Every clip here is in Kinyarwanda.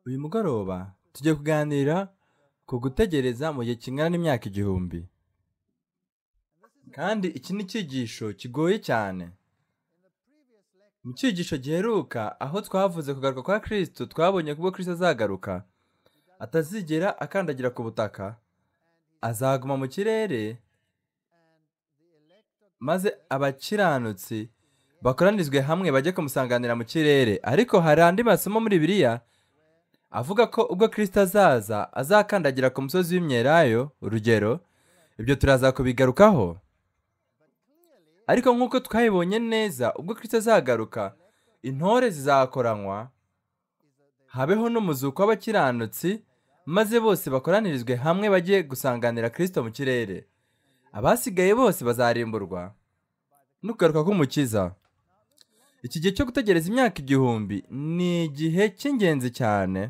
uyu mugoroba tugiye kuganira ku gutegereza mu gihe kingana n'imyaka igihumbi kandi iki ni icyigisho kigoye cyane mu cyigisho giheruka aho twavuze kugaruka kwa kirisito twabonye ko ubwo kirisito azagaruka atazigera akandagira ku butaka azaguma mu kirere maze abakiranutsi bakoranizwe hamwe bajye kumusanganira mu kirere ariko hari andi masomo muri biriya avuga ko ubwo kirisito azaza azakandagira ku musozi w'imyelayo urugero ibyo turaza kubigarukaho ariko nk'uko twabibonye neza ubwo kirisito azagaruka intore zizakoranywa habeho n'umuzuko w'abakiranutsi maze bose bakoranirizwe hamwe bajye gusanganira kirisito mu kirere abasigaye bose bazarimburwa n'ukugaruka k'umukiza iki gihe cyo gutegereza imyaka igihumbi ni igihe cy'ingenzi cyane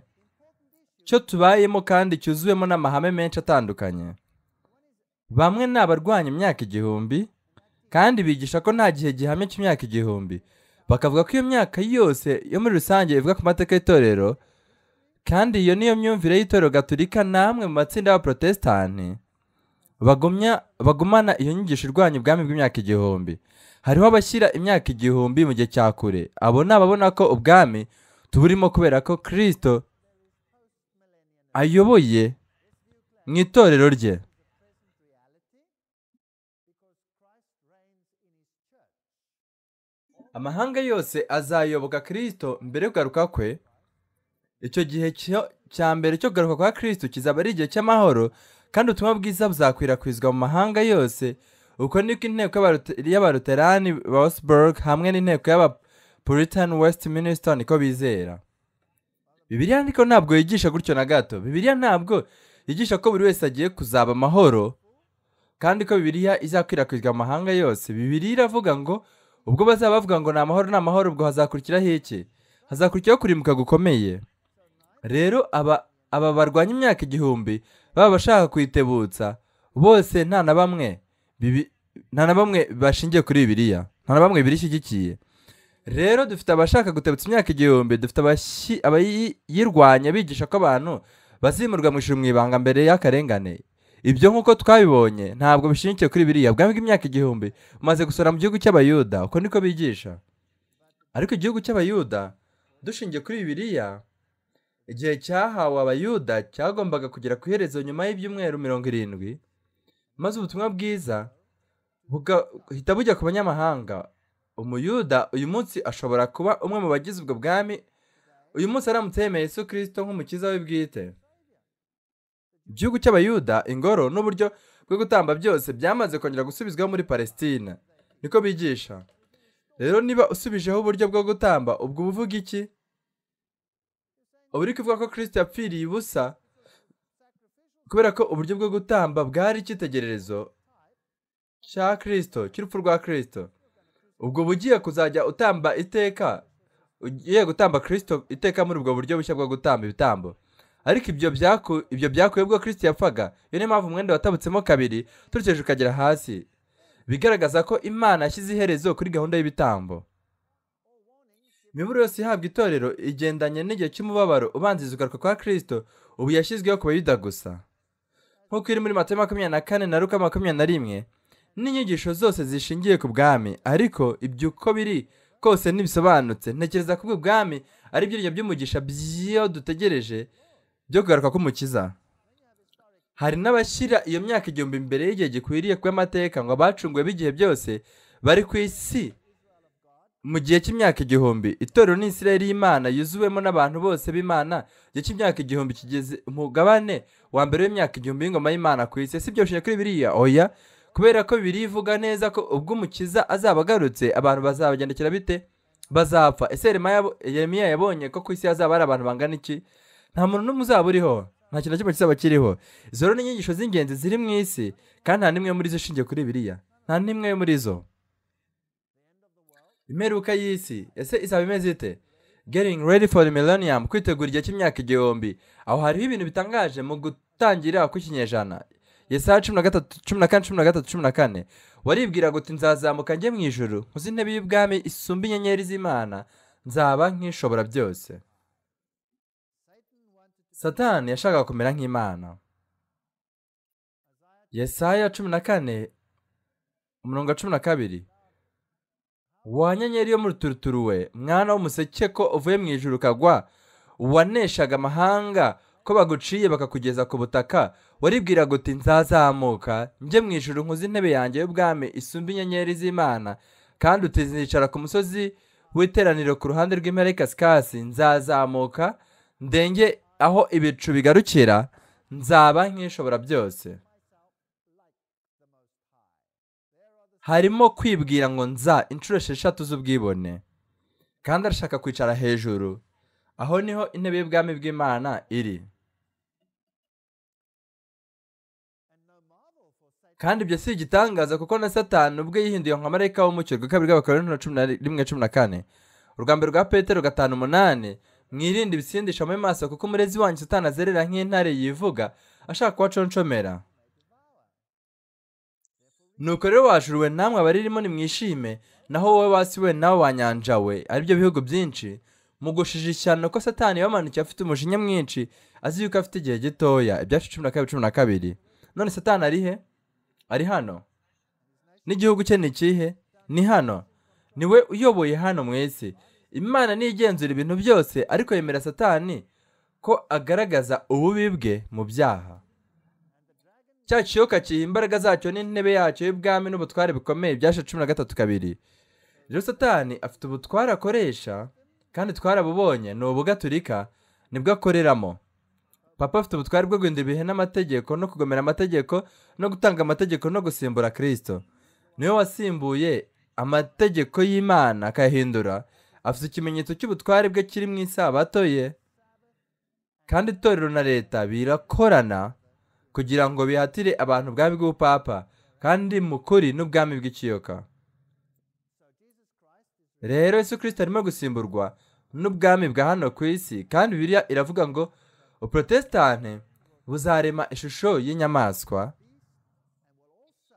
cyo tubayemo kandi cyuzuwemo n'amahame menshi atandukanye bamwe ni abarwanya imyaka igihumbi kandi bigisha ko nta gihe gihamye cy'imyaka igihumbi bakavuga ko iyo myaka yose yo muri rusange ivuga ku mateka y'itorero kandi iyo niyo myumvire y'itorero gaturika n'amwe mu matsinda y'abaporotesitanti bagumya bagumana iyo nyigisho irwanya ubwami bw'imyaka igihumbi hariho abashyira imyaka igihumbi mu gihe cya kure abo ni ababona ko ubwami tuburimo kubera ko kirisito ayoboye mu itorero rye amahanga yose azayoboka kirisito mbere yo kugaruka kwe icyo gihe cyo- cya mbere cyo kugaruka kwa kirisito kizaba ari igihe cy'amahoro kandi ubutumwa bwiza buzakwirakwizwa mu mahanga yose uko niko inteko y'abarote- y'abaluterani rosberg hamwe n'inteko y'abapuritan westminster niko bizera bibiliya ariko ntabwo yigisha gutyo na gato bibiliya ntabwo yigisha ko buri wese agiye kuzaba amahoro kandi ko bibiliya izakwirakwizwa mu mahanga yose bibiliya iravuga ngo ubwo bazaba bavuga ngo ni amahoro ni amahoro ubwo hazakurikiraho iki hazakurikiraho kurimbuka gukomeye rero aba aba barwanya imyaka igihumbi baba bashaka kuyitebutsa bose nta na bamwe bibi- nta na bamwe bashingiye kuri bibiliya nta na bamwe birishyigikiye rero dufite abashaka gutebutsa imyaka igihumbi dufite abashyi- abayirwanya bigisha ko abantu bazimurwa mu ijuru mu ibanga mbere y'akarengane ibyo nk'uko twabibonye ntabwo bishingiye kuri biriya ubwami bw'imyaka igihumbi bumaze gusora mu gihugu cy'abayuda uko niko bigisha ariko igihugu cy'abayuda dushingiye kuri bibiliya igihe cyahawe abayuda cyagombaga kugera ku iherezo nyuma y'ibyumweru mirongo irindwi maze ubutumwa bwiza bugahita bujya ku banyamahanga umuyuda uyu munsi ashobora kuba umwe mu bagize ubwo bwami uyu munsi aramutse yemeye Yesu kirisito nk'umukiza we bwite igihugu cy'abayuda ingoro n'uburyo bwo gutamba byose byamaze kongera gusubizwaho muri palesitine niko bigisha rero niba usubijeho uburyo bwo gutamba ubwo uba uvuga iki uba uri kuvuga ko kirisito yapfiriye ubusa kubera ko uburyo bwo gutamba bwari icyitegererezo cya kirisito cy'urupfu rwa kirisito ubwo uba ugiye kuzajya utamba iteka ugiye gutamba kirisito iteka muri ubwo buryo bushya bwo gutamba ibitambo ariko ibyo byaku- ibyo byakuwe ubwo kirisito yapfaga iyo niyo mpamvu umwenda watabutsemo kabiri turukije ukagera hasi bigaragaza ko imana yashyize iherezo kuri gahunda y'ibitambo imiburo yose ihabwa itorero igendanye n'igihe cy'umubabaro ubanziriza ugaruka kwa kirisito ubu yashyizweho ku bayuda gusa nk'uko iri muri matayo makumyabiri na kane na luka makumyabiri na rimwe n'inyigisho zose zishingiye ku bwami ariko ibyo uko biri kose ntibisobanutse ntekereza ko ubwo bwami ari ibyiringiro by'umugisha by'iyo dutegereje byo kugaruka k'umukiza hari n'abashyira iyo myaka igihumbi mbere y'igihe gikwiriye kw'amateka ngo abacunguwe b'igihe byose bari ku isi mu gihe cy'imyaka igihumbi itorero ni isirayeli y'imana yuzuwemo n'abantu bose b'imana igihe cy'imyaka igihumbi kigeze umugabane wa mbere w'imyaka igihumbi y'ingoma y'imana ku isi si byoroshye kuri biriya oya kubera ko bibiri ivuga neza ko ubwo umukiza azaba agarutse abantu bazabagendekera bite bazapfa ese Yeremaya yabo- yeremiya yabonye ko ku isi hazaba hari abantu bangana iki nta muntu n'umwe uzaba uriho nta kintu na kimwe kizaba kiriho izo rero ni inyigisho z'ingenzi ziri mu isi kandi nta n'imwe muri zo ishingiye kuri biriya nta n'imwe muri zo imperuka y'isi ese izaba imeze ite getting ready for the millennium kwitegura igihe cy'imyaka igihumbi aho hariho ibintu bitangaje mu gutangira kw'ikinyejana yesaya cumi na gatatu cumi na kane cumi na gatatu cumi na kane waribwiraga uti nzazamuka njye mu ijuru nkuze intebe y'ubwami isumba inyenyeri z'imana nzaba nk'ishobora byose satani yashakaga kumera nk'imana yesaya cumi na kane umurongo wa cumi na kabiri wa nyenyeri yo muruturuturu we mwana w'umuseke ko uvuye mu ijuru ukagwa waneshaga amahanga ko baguciye bakakugeza ku butaka waribwiraga uti nzazamuka njye mu ijuru nkuze intebe yanjye y'ubwami isumba inyenyeri z'imana kandi utizicara ku musozi w'iteraniro ku ruhande rw'imperekesikasi nzazamuka ndenge aho ibicu bigarukira nzaba nk'ishobora byose harimo kwibwira ngo nza inshuro esheshatu z'ubwibone kandi arashaka kwicara hejuru aho niho intebe y'ubwami bw'imana iri kandi ibyo si igitangaza kuko na satani ubwe yihinduye nka marayika w'umucyo rwa kabiri bw'abakorano cumi na rimwe cumi na kane urwambere rwa petero gatanu umunani mwirinde ibisindisha mu maso kuko umurezi wanyu satani azerera nk'intare yivuga ashaka kubaconshomera nuko rero wajuruwe namwe abaririmo nimwishime naho wowe wasi we nawe wanyanjawe aribyo bihugu byinshi mugushije ishyano ko satani yamanukiye afite umujinya mwinshi azi yuko afite igihe gitoya ibyacu cumi na kabiri cumi na kabiri none satani ari he ari hano n'igihugu cye ni ikihe ni hano niwe uyoboye hano mu isi imana niyo igenzura ibintu byose ariko yemera satani ko agaragaza ububi bwe mu byaha cya kiyoka kiha imbaraga zacyo n'intebe yacyo y'ubwami n'ubutware bikomeye byashe cumi na gatatu kabiri rero satani afite ubutware akoresha kandi twarabubonye ni ubugaturika nibwo akoreramo papa afite ubutwari bwo guhindura ibihe n'amategeko no kugomera amategeko no gutanga amategeko no gusimbura kirisito niwe wasimbuye amategeko y'imana akayahindura afite ikimenyetso cy'ubutwari bwe kiri mu isabato ye kandi itorero na leta birakorana kugira ngo bihatire abantu ubwami bw'ubupapa kandi mu kuri n'ubwami bw'ikiyoka rero Yesu kirisito arimo gusimburwa n'ubwami bwa hano ku isi kandi biriya iravuga ngo uprotestante buzarema ishusho y'inyamaswa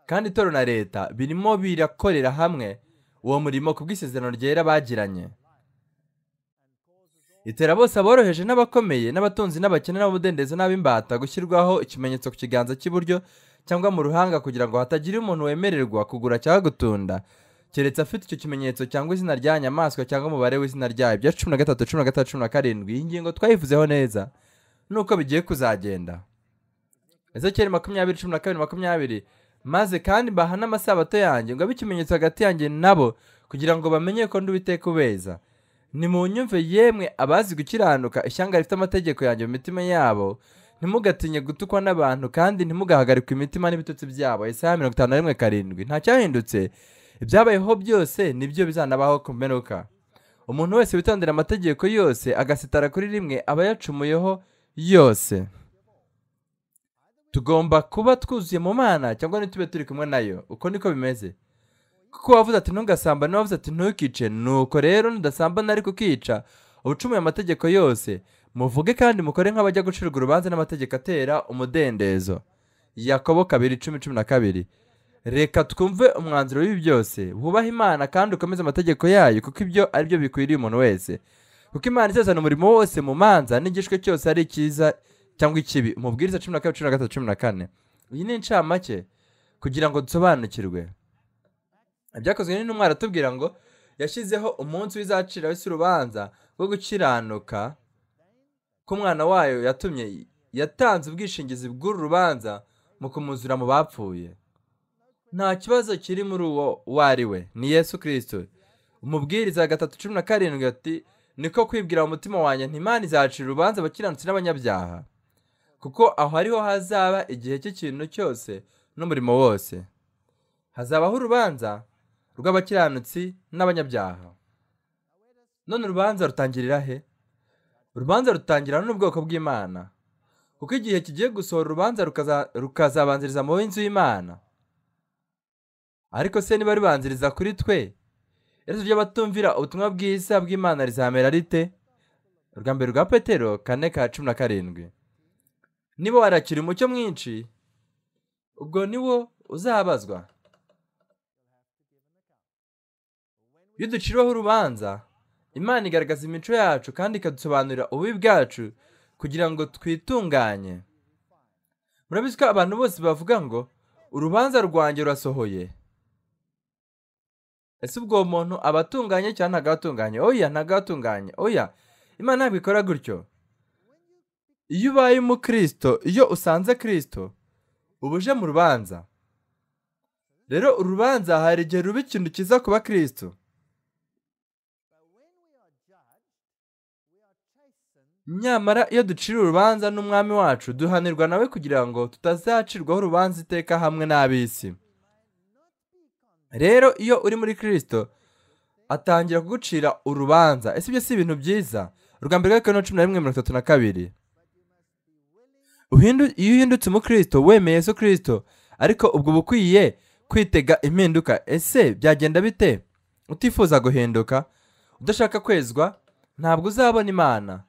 kandi itorero na leta birimo birakorera hamwe uwo murimo ku bw'isezerano ryera bagiranye itera bose aboroheje n'abakomeye n'abatunzi n'abakene n'abamudendezo n'ab'imbata gushyirwaho ikimenyetso ku kiganza cy'iburyo cyangwa mu ruhanga kugira ngo hatagira umuntu wemererwa kugura cyangwa gutunda keretse afite icyo kimenyetso cyangwa izina rya nyamaswa cyangwa umubare w'izina ryayo bya cumi na gatatu cumi na gatatu cumi na karindwi iyi ngingo twayivuzeho neza nuko bigiye kuzagenda ezekeri makumyabiri cumi na kabiri makumyabiri maze kandi mbaha n'amasabato yanjye ngo abe ikimenyetso hagati yanjye nabo kugira ngo bamenye ko nduwiteka ubeza nimunyumve yemwe abazi gukiranuka ishyanga rifite amategeko yanjye mu mitima yabo ntimugatinye gutukwa n'abantu kandi ntimugahagarikwe imitima n'ibitutsi byabo isaha mirongo itanu na rimwe karindwi ntacyahindutse ibyabayeho byose nibyo bizanabaho ku mperuka umuntu wese witondera amategeko yose agasitara kuri rimwe aba yacumuyeho yose tugomba kuba twuzuye mu mana cyangwa ntitube turi kumwe nayo uko niko bimeze kuko wavuze ati ntugasambane wavuze ati ntukice nuko rero nudasambana ariko ukica ucumuye amategeko yose muvuge kandi mukore nk'abajya gucirwa urubanza n'amategeko atera umudendezo yakobo kabiri cumi cumi na kabiri reka twumve umwanzuro w'ibi byose wubahe imana kandi ukomeze amategeko yayo kuko ibyo aribyo bikwiriye umuntu wese kuko imana izazana umurimo wose mu manza n'igishwe cyose ari cyiza cyangwa ikibi umubwiriza cumi na kabiri cumi na gatatu cumi na kane iyi ni incamake kugira ngo dusobanukirwe ibyakozwe n'intumwa aratubwira ngo yashyizeho umunsi w'izacira w'isi urubanza rwo gukiranuka ko umwana wayo yatumye yatanze ubwishingizi bw'uru rubanza mu kumuzura mu bapfuye nta kibazo kiri muri uwo uwo ari we ni yesu kirisito umubwiriza gatatu cumi na karindwi ati niko kwibwira mu mutima wanjye ntimana izacira urubanza abakiranutsi n'abanyabyaha kuko aho ariho hazaba igihe cy'ikintu cyose n'umurimo wose hazabaho urubanza rw'abakiranutsi n'abanyabyaha none urubanza rutangirira he urubanza rutangira n'ubwoko bw'imana kuko igihe kigiye gusohora urubanza rukazabanziriza mu w'inzu y'imana ariko se niba rubanziriza kuri twe rero by'abatumvira ubutumwa bwiza bw'imana rizamera rite urwa mbere rwa petero kane ka cumi na karindwi niba warakira umucyo mwinshi ubwo niwo uzabazwa iyo duciriweho urubanza imana igaragaza imico yacu kandi ikadusobanurira ububi bwacu kugira ngo twitunganye murabizi ko abantu bose bavuga ngo urubanza rwanjye rurasohoye ese ubwo muntu aba atunganye cyangwa ntabwo aba atunganye oya ntabwo aba atunganye oya imana ntabwo ikora gutyo iyo ubaye umukirisito iyo usanze kirisito uba uje mu rubanza rero urubanza hari igihe ruba ikintu cyiza kuba kirisito nyamara iyo ducira urubanza n'umwami wacu duhanirwa nawe kugira ngo tutazacirwaho urubanza iteka hamwe n'ab'isi rero iyo uri muri kirisito atangira kugucira urubanza ese ibyo si ibintu byiza urwa mbere rwa cumi na rimwe mirongo itatu na kabiri iyo uhindutse umukirisito wemeye yesu kirisito ariko ubwo uba ukwiye kwitega impinduka ese byagenda bite utifuza guhinduka udashaka kwezwa ntabwo uzabona imana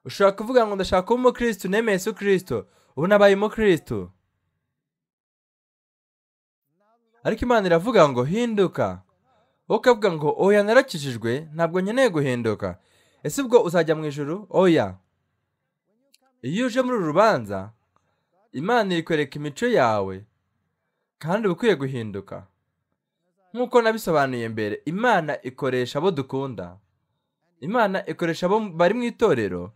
ushobora kuvuga ngo ndashaka kuba umukristo nemeye Yesu kirisito ubu nabaye umukristo ariko imana iravuga ngo hinduka wowe ukavuga ngo oya narakijijwe ntabwo nkeneye guhinduka ese ubwo uzajya mu ijoro oya iyo uje muri uru rubanza imana iri kwereka imico yawe kandi uba ukwiye guhinduka nk'uko nabisobanuye mbere imana ikoresha abo dukunda imana ikoresha abo bari mu itorero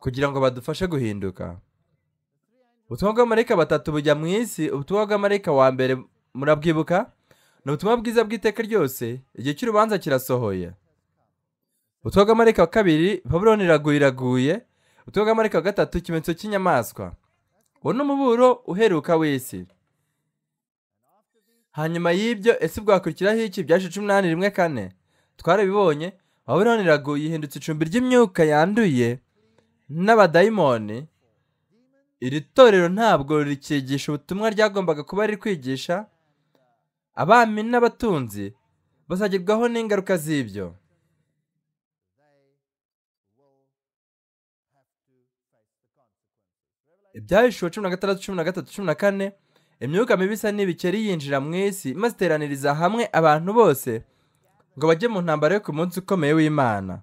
kugira ngo badufashe guhinduka ubutumwa bw'amarayika batatu bujya mu isi ubutumwa bw'amarayika wa mbere murabwibuka ni ubutumwa bwiza bw'iteka ryose igihe cy'urubanza kirasohoye ubutumwa bw'amarayika wa kabiri pabuloni iraguye iraguye ubutumwa bw'amarayika wa gatatu ikimenyetso cy'inyamaswa uwo ni umuburo uheruka w'isi hanyuma y'ibyo ese bwakurikiraho iki byaje cumi n'umunani rimwe kane twarabibonye wabona iraguye ihindutse icumbi ry'imyuka yanduye n'abadayimoni iri torero ntabwo rikigisha ubutumwa ryagombaga kuba riri kwigisha abami n'abatunzi bazagerwaho n'ingaruka z'ibyo ibyahishwe cumi na gatandatu cumi na gatatu cumi na kane imyuka mibi isa n'ibikeri yinjira mu isi maze iteraniriza hamwe abantu bose ngo bajye mu ntambaro yo ku munsi ukomeye w'imana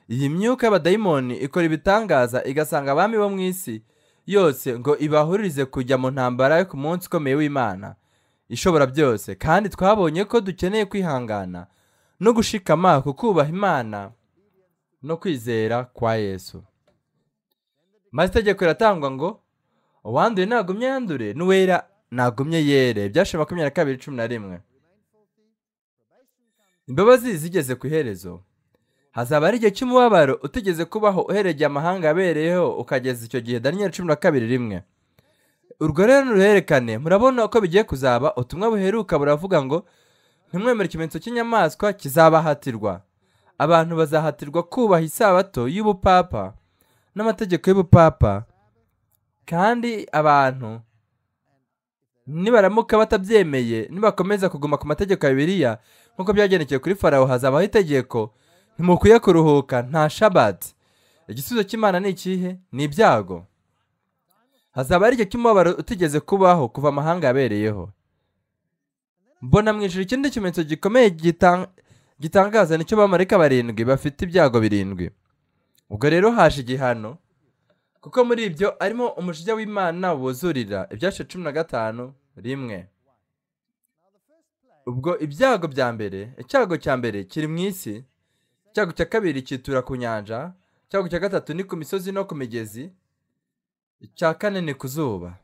iyi myuka y'abadayimoni ikora ibitangaza igasanga abami bo mu isi yose ngo ibahuririze kujya mu ntambara yo ku munsi ukomeye w'imana ishobora byose kandi twabonye ko dukeneye kwihangana no gushikama ku kubaha imana no kwizera kwa yesu maze itegeko riratangwa ngo uwanduye ntagumye yandure n'uwera ntagumye yere byashe makumyabiri na kabiri cumi na rimwe imbabazi zigeze ku iherezo hazaba ari igihe cy'umubabaro utigeze kubaho uheregeye amahanga yabereyeho ukageza icyo gihe daniyeli cumi na kabiri rimwe urwo rero nuruherekane murabona uko bigiye kuzaba ubutumwa buheruka buravuga ngo ntimwemere ikimenyetso cy'inyamaswa kizabahatirwa abantu bazahatirwa kubaha isabato y'ubupapa n'amategeko y'ubupapa kandi abantu nibaramuka batabyemeye nibakomeza kuguma ku mategeko ya bibiliya nk'uko byagendekeye kuri farawo hazabaho itegeko ntimukwiye kuruhuka nta shabati igisubizo cy'imana ni ikihe ni ibyago hazaba ari igihe cy'umubabaro utigeze kubaho kuva amahanga yabereyeho mbona mu ijoro ikindi kimenyetso gikomeye gitangaza nicyo bamarika barindwi bafite ibyago birindwi ubwo rero haje igihano kuko muri ibyo arimo umujinya w'imana wuzurira ibyashe cumi na gatanu rimwe ubwo ibyago bya mbere icyago cya mbere kiri mu isi icyago cya kabiri cyitura ku nyanja icyago cya gatatu ni ku misozi no ku migezi icya kane ni ku zuba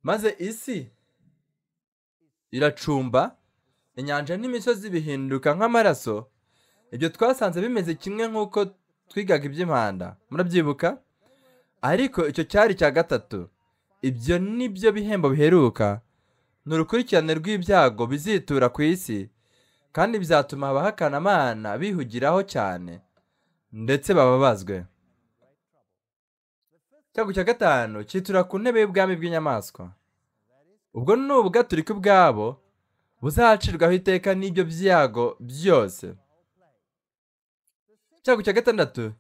maze isi iracumba inyanja n'imisozi bihinduka nk'amaraso ibyo twasanze bimeze kimwe nk'uko twigaga iby'impanda murabyibuka ariko icyo cyari cya gatatu ibyo ni byo bihembo biheruka ni urukurikirane rw'ibyago bizitura ku isi kandi bizatuma abahakanamana bihugiraho cyane ndetse bababazwe icyago cya gatanu cyitura ku ntebe y'ubwami bw'inyamaswa ubwo ni ubwaturika ubwabo buzacirwaho iteka n'ibyo byago byose icyago cya gatandatu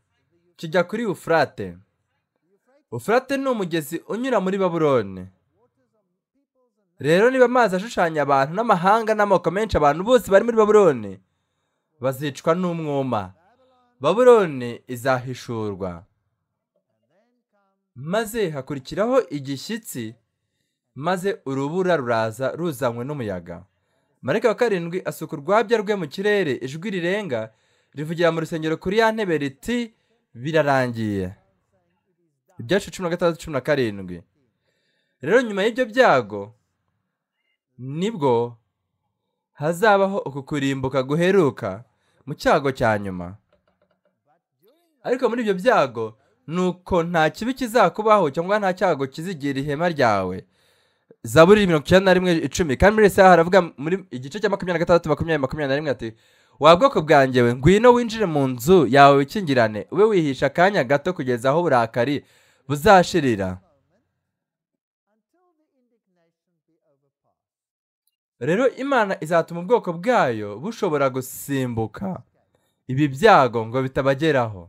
kijya kuri ufurate ufurate ni umugezi unyura muri baburone rero niba amazi ashushanya abantu n'amahanga n'amoko menshi abantu bose bari muri baburone bazicwa n'umwuma babuloni izahishurwa maze hakurikiraho igishyitsi maze urubura ruraza ruzanywe n'umuyaga marayika wa karindwi asuka urwabya rwe mu kirere ijwi rirenga rivugira mu rusengero kuri ya ntebe riti birarangiye ibyacu cumi na gatandatu cumi na karindwi rero nyuma y'ibyo byago nibwo hazabaho uku kurimbuka guheruka mu cyago cya nyuma ariko muri ibyo byago ni uko nta kibi kizakubaho cyangwa nta cyago kizigira ihema ryawe zaburi mirongo icyenda na rimwe icumi kandi muri ese haravuga muri igice cya makumyabiri na gatandatu makumyabiri makumyabiri na rimwe ati wa bwoko bwangewe ngwino winjire mu nzu yawe wikingirane ube wihisha akanya gato kugeza aho uburakari buzashirira rero imana izatuma ubwoko bwayo bushobora gusimbuka ibi byago ngo bitabageraho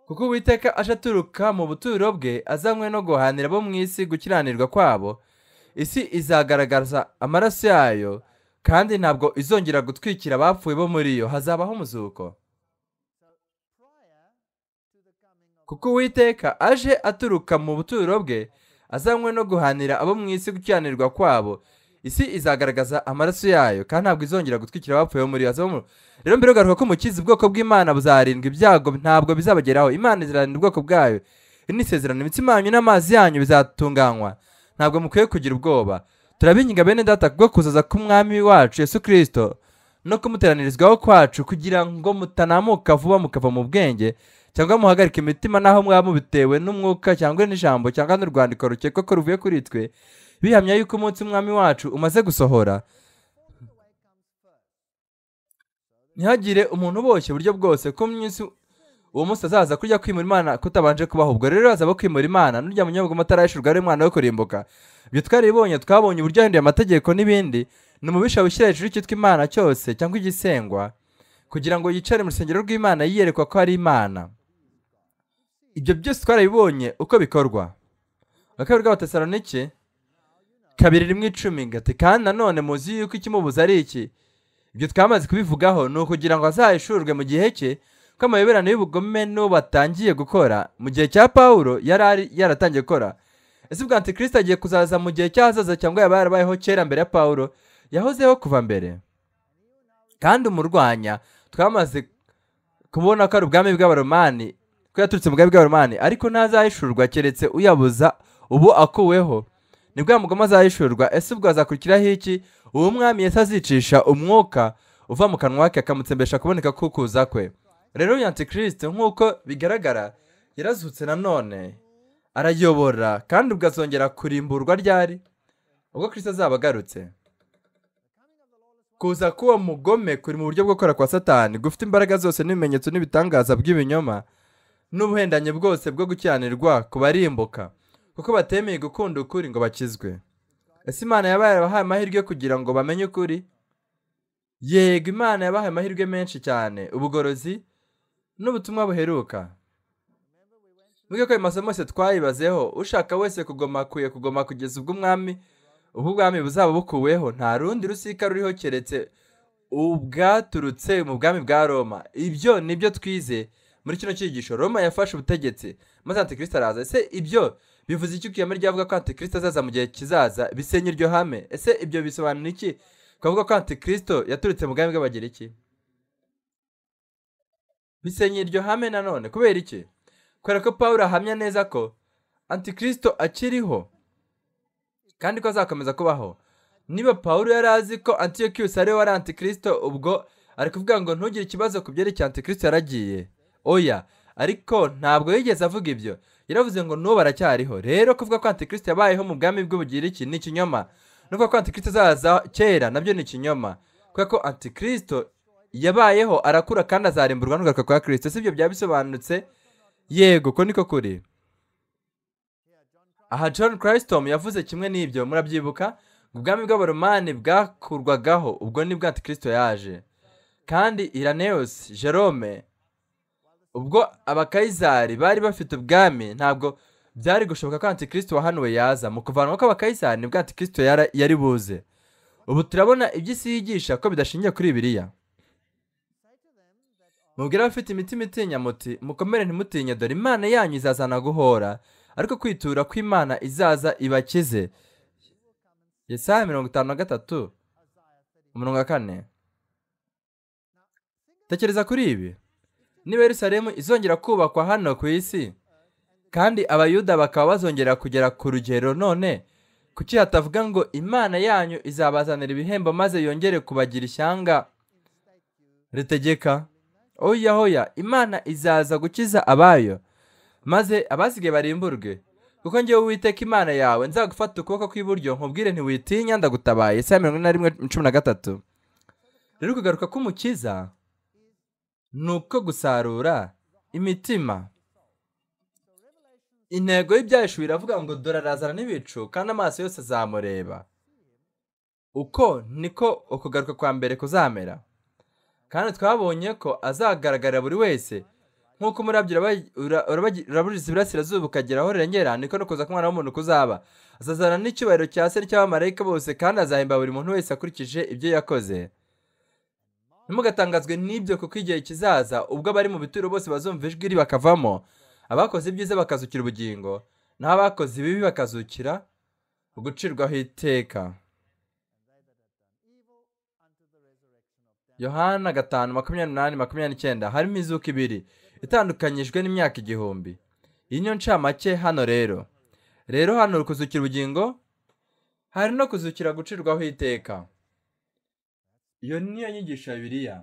kuko uwiteka aje aturuka mu buturo bwe azanywe no guhanira abo mu isi gukiranirwa kwabo isi izagaragaza amaraso yayo kandi ntabwo izongera gutwikira abapfuye bo muri yo hazabaho umuzuko kuko uwiteka aje aturuka mu buturo bwe azanywe no guhanira abo mu isi gukiranirwa kwabo isi izagaragaza amaraso yayo kandi ntabwo izongera gutwikira abapfuye bo muri yo rero mbere ugaruka ko umukizi ubwoko bw'imana buzarindwa ibyago ntabwo bizabageraho imana izarinda ubwoko bwayo iri ni isezerano imitsima yanyu n'amazi yanyu bizatunganywa ntabwo mukwiye kugira ubwoba turabinginga bene data kubwo kuzaza k'umwami wacu yesu kirisito no kumuteranirizwaho kwacu kugira ngo mutanamuka vuba mukava mu bwenge cyangwa muhagarike imitima n'aho mwaba mubitewe n'umwuka cyangwa n'ijambo cyangwa n'urwandiko rukekwa ko ruvuye kuri twe bihamya yuko umunsi umwami wacu umaze gusohora ntihagire umuntu uboshye uburyo bwose ko munsi uwo munsi azaza kurya kwimura imana kutabanje kubaho ubwo rero hazaba kwimura imana n'urya munyobwa amatara yishurwa ari umwana wo kurimbuka ibyo twaribonye twabonye uburyo yahinduye amategeko n'ibindi ni umubisha wishyira hejuru y'icyitwa imana cyose cyangwa igisengwa kugira ngo yicare mu rusengero rw'imana yiyerekwa ko ari imana ibyo byose twarabibonye uko bikorwa bakabiri bw'abatesalonike kabiri rimwe icumi gati kandi nanone muzi yuko ikimubuza ari iki ibyo twamaze kubivugaho ni ukugira ngo azahishurwe mu gihe cye ko amayoberano y'ubugome n'ubu atangiye gukora mu gihe cya paul yari yaratangiye gukora ese ubwo antikirisita agiye kuzaza mu gihe cy'ahazaza cyangwa yaba yarabayeho kera mbere ya paul yahozeho kuva mbere kandi umurwanya twamaze kubona ko ari ubwami bw'abaromani ko yaturutse mu bwami bw'abaromani ariko ntazahishurwa keretse uyabuza ubu akuweho ni bwa mugoma azahishurwa ese ubwo hazakurikiraho iki uwo mwami yesi azicisha umwuka uva mu kanwa ke akamutsembesha kuboneka kukuza kwe rero uyu antikirisite nk'uko bigaragara yarazutse nanone arayobora kandi ubwo kurimburwa ryari ubwo kirisita azaba agarutse kuza k'uwo mugome kuri mu buryo bwo gukora kwa satani gufite imbaraga zose n'ibimenyetso n'ibitangaza by'ibinyoma n'ubuhendanye bwose bwo gukiranirwa ku barimbuka kuko batemeye gukunda ukuri ngo bakizwe ese imana yabaye abahaye amahirwe kugira ngo bamenye ukuri yego imana yabahaye amahirwe menshi cyane ubugorozi n'ubutumwa buheruka mvuge ko ayo masomo yose twayibazeho ushaka wese kugoma akwiye kugoma kugeza ubwo umwami ubwami buzaba bukuweho nta rundi rusika ruriho keretse ubwaturutse mu bwami bwa roma ibyo nibyo twize muri kino cyigisho roma yafashe ubutegetsi maze antikirisita araza ese ibyo bivuze iki ukiyama ryavuga ko antikirisito azaza mu gihe kizaza bisenya iryo hame ese ibyo bisobanura iki twavuga ko antikirisito yaturutse mu bwami bw'abagereki bisenya iryo hame nanone kubera iki kubera ko paul ahamya neza ko antikirisito akiriho kandi ko azakomeza kubaho niba paul yari azi ko antiyokiyusi ariwe wari antikirisito ubwo ari kuvuga ngo ntugire ikibazo ku byerekeye antikirisito yaragiye oya ariko ntabwo yigeze avuga ibyo yaravuze ngo n'ubu aracyariho rero kuvuga ko antikirisite yabayeho mu bwami bw'ubugiriki ni ikinyoma no kuvuga ko antikirisite azaza kera nabyo ni ikinyoma kubera ko antikirisito yabayeho arakura kandi azarimburwa n'ugaruka kwa kirisito si ibyo byaba bisobanutse yego ko niko kuri aha john christom yavuze kimwe n'ibyo murabyibuka ubwami bw'abaromani bwakurwagaho ubwo nibwo antikirisito yaje kandi iraneus jerome ubwo abakayizari bari bafite ubwami ntabwo byari gushoboka ko antikirisito wahanuwe yaza mu kuvanwa kw'abakayizari nibwo antikirisito yari buze ubu turabona iby'isi yigisha ko bidashingiye kuri biriya mubwire abafite imitima itinya muti mukomere ntimutinye dore imana yanyu izazana guhora ariko kwitura kw'imana izaza ibakize yesaya mirongo itanu na gatatu umurongo wa kane tekereza kuri ibi niba Yerusalemu izongera kubakwa hano ku isi kandi abayuda bakaba bazongera kugera ku rugero none kuki hatavuga ngo imana yanyu izabazanira ibihembo maze yongere kubagira ishyanga ritegeka oya hoya imana izaza gukiza abayo maze abasigaye barimburwe kuko ngewe uwiteka imana yawe nzagufata ukuboko kw'iburyo nkubwire ntiwitinya ndagutabaye saa mirongo ine na rimwe cumi na gatatu rero kugaruka k'umukiza ni uko gusarura imitima intego y'ibyahishuwe iravuga ngo dore arazana n'ibicu kandi amaso yose azamureba uko niko ukugaruka kwa mbere kuzamera kandi twabonye ko azagaragarira buri wese nk'uko umurabyo uraburiza iburasirazuba ukagera aho rirengera niko no kuza k'umwana w'umuntu kuzaba azazana n'icyubahiro cya se n'icyabamarayika bose kandi azahemba buri muntu wese akurikije ibyo yakoze ntimugatangazwe n'ibyo kuko igihe kizaza ubwo abari mu bituro bose bazumva ijwi riri bakavamo abakoze ibyiza bakazukira ubugingo naho abakoze ibibi bakazukira gucirwaho iteka yohana gatanu makumyabiri n'umunani makumyabiri n'icyenda harimo izuka ibiri itandukanyijwe n'imyaka igihumbi iyi niyo ncamake hano rero rero hano uri kuzukira ubugingo hari no kuzukira gucirwaho iteka iyo niyo nyigisho ya biriya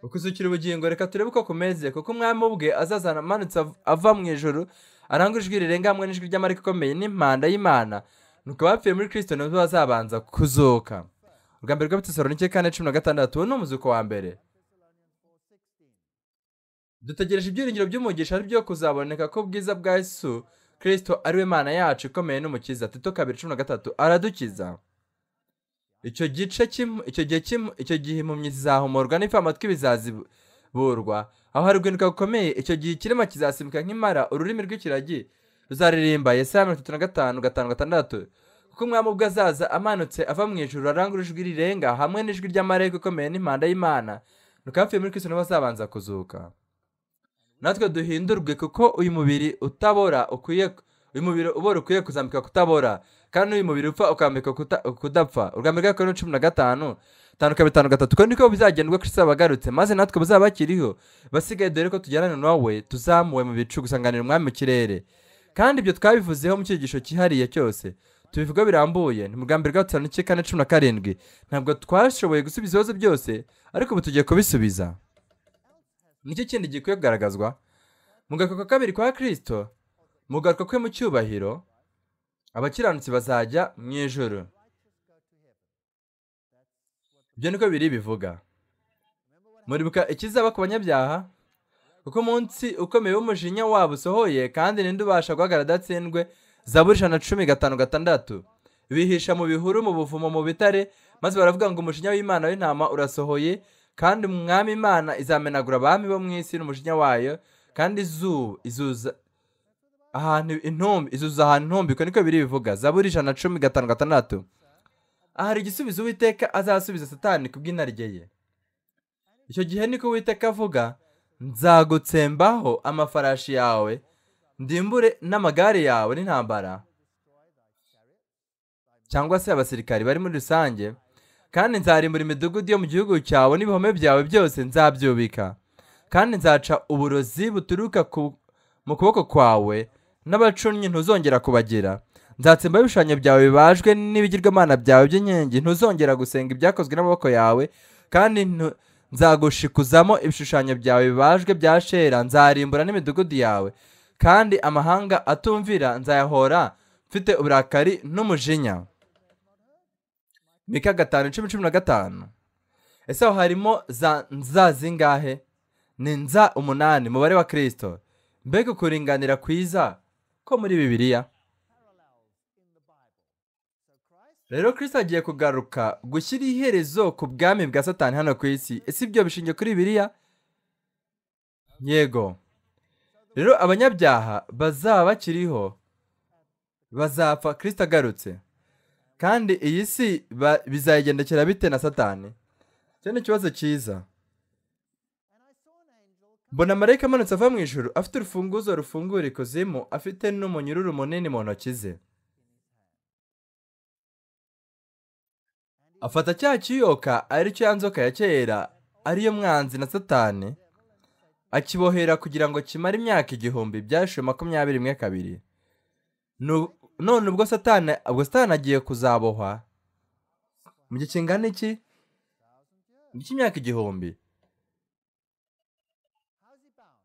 ukuzukira ubugingo reka turebe uko kumeze kuko umwami ubwe azazana amanutse av- ava mu ijoro arangwa ijwi rirenga hamwe n'ijwi ry'amarika ikomeye n'impanda y'imana nuko abapfuye muri kristo nibo bazabanza kuzuka ubwa mbere rw'abatesalonike kane cumi na gatandatu uwo ni umuzuko wa mbere dutegereje ibyiringiro by'umugisha ari byo kuzaboneka ko ubwiza bwa yesu kristo ariwe mana yacu ikomeye n'umukiza tito kabiri cumi na gatatu aradukiza icyo gice cy'im- icyo gihe cy'im- icyo gihe impumyi zizahumurwa n'ifu amatwi bizaziburwa aho hari guhinduka gukomeye icyo gihe ikirema kizasimbuka nk'imara ururimi rw'ikiragi ruzaririmba yesaya mirongo itatu na gatanu gatanu gatandatu kuko umwami ubwo azaza amanutse ava mu ijuru arangura ijwi rirenga hamwe n'ijwi ry'amarayika ikomeye n'impanda y'imana nuko abapfuye muri kristo nibo bazabanza kuzuka natwe duhindurwe kuko uyu mubiri utabora ukwiye uyu mubiri ubora ukwiye kuzambika kutabora kandi uyu mubiri upfa ukambika kuta- kudapfa urwambi rwa korona cumi na gatanu tanu kabiri tanu gatatu ko niko bizagendwa kristo abagarutse maze natwe buzaba bakiriho basigaye dore ko tujyana nawe tuzamuwe mu bicu gusanganira umwami mu kirere kandi ibyo twabivuzeho mu cyigisho cyihariye cyose tubivuga birambuye ni mu rwambi rwa gatanu kane cumi na karindwi ntabwo twashoboye gusubiza ibibazo byose ariko ubu tugiye kubisubiza nicyo kindi gikwiye kugaragazwa mu gakoka kabiri kwa kristo mu garuka kwe mu cyubahiro abakiranutsi bazajya mu ijoro ibyo niko biri bivuga muribuka ikizaba ku banyabyaha kuko umunsi ukomeye w'umujinya wabo usohoye kandi ninde ubasha guhagarara adatsindwe zaburi ijana na cumi gatanu gatandatu bihisha mu bihuru mu buvumo mu bitare maze baravuga ngo umujinya w'imana w'intama urasohoye kandi umwami imana izamenagura abami bo mu isi n'umujinya wayo kandi izuba izuza ahantu intumbi izuza ahantu intumbi ko niko biri bivuga zaburi ijana na cumi gatanu gatandatu aha hari igisubizo uwiteka azasubiza satani ku bw'inarijye ye icyo gihe niko uwiteka avuga nzagutsembaho amafarashi yawe ndimbure n'amagare yawe n'intambara cyangwa se abasirikari bari muri rusange kandi nzarimbura imidugudu yo mu gihugu cyawe n'ibihome byawe byose nzabyubika kandi nzaca uburozi buturuka ku- mu kuboko kwawe n'abacunnyi ntuzongera kubagira nzatsembaho ibishushanyo byawe bibajwe n'ibigirwamana byawe by'inkingi ntuzongera gusenga ibyakozwe n'amaboko yawe kandi ntu- nzagushikuzamo ibishushanyo byawe bibajwe bya shera nzarimbura n'imidugudu yawe kandi amahanga atumvira nzayahora mfite uburakari n'umujinya mika gatanu cumi cumi na gatanu ese aho harimo za nza zingahe ni nza umunani mubare wa kirisito mbega ukuringanira kwiza ko muri bibiliya rero kirisito agiye kugaruka gushyira iherezo ku bwami bwa satani hano ku isi ese ibyo bishingiye kuri biriya yego rero abanyabyaha bazaba bakiriho bazapfa kirisito agarutse kandi iyi si ba- bizayigendekera bite na satani icyo ni ikibazo cyiza mbona marayika amanutse ava mu ijuru afite urufunguzo rufungura ikuzimu afite n'umunyururu munini mu ntoki ze afata cya kiyoka ari cya nzoka ya kera ariyo mwanzi na satani akibohera kugira ngo kimare imyaka igihumbi byashuye makumyabiri mwe kabiri Nu- none ubwo satani ubwo satani agiye kuzabohwa mu gihe kingana iki mu cy'imyaka igihumbi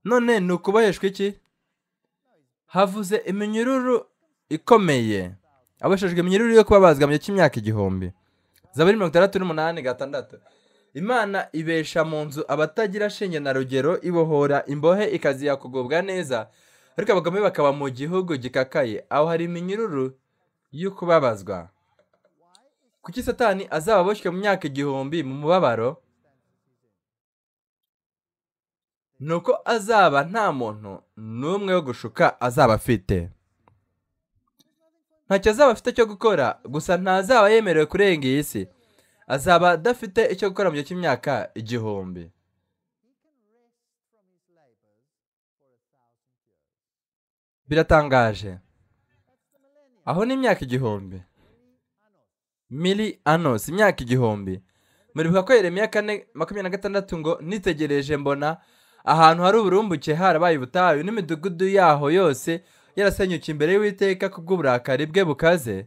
none ni ukuboheshwa iki havuze iminyururu ikomeye aboheshejwe iminyururu yo kubabazwa mu gihe cy'imyaka igihumbi zaburi mirongo itandatu n'umunani gatandatu imana ibesha mu nzu abatagira shinge na rugero ibohora imbohe ikaziha kugubwa neza ariko abagome bakaba mu gihugu gikakaye aho hari iminyururu y'ukubabazwa kuki satani azaba aboshywe mu myaka igihumbi mu mubabaro ni uko azaba nta muntu n'umwe wo gushuka azaba afite ntacyo azaba afite cyo gukora gusa ntazaba yemerewe kurenga iyi si azaba adafite icyo gukora mu gihe cy'imyaka igihumbi biratangaje aho ni imyaka igihumbi mili anos imyaka igihumbi muribuka ko yeremiya kane makumyabiri na gatandatu ngo nitegereje mbona ahantu hari uburumbuke harabaye ubutayu n'imidugudu yaho yose yarasenyuke imbere y'uwiteka kubw'uburakari bwe bukaze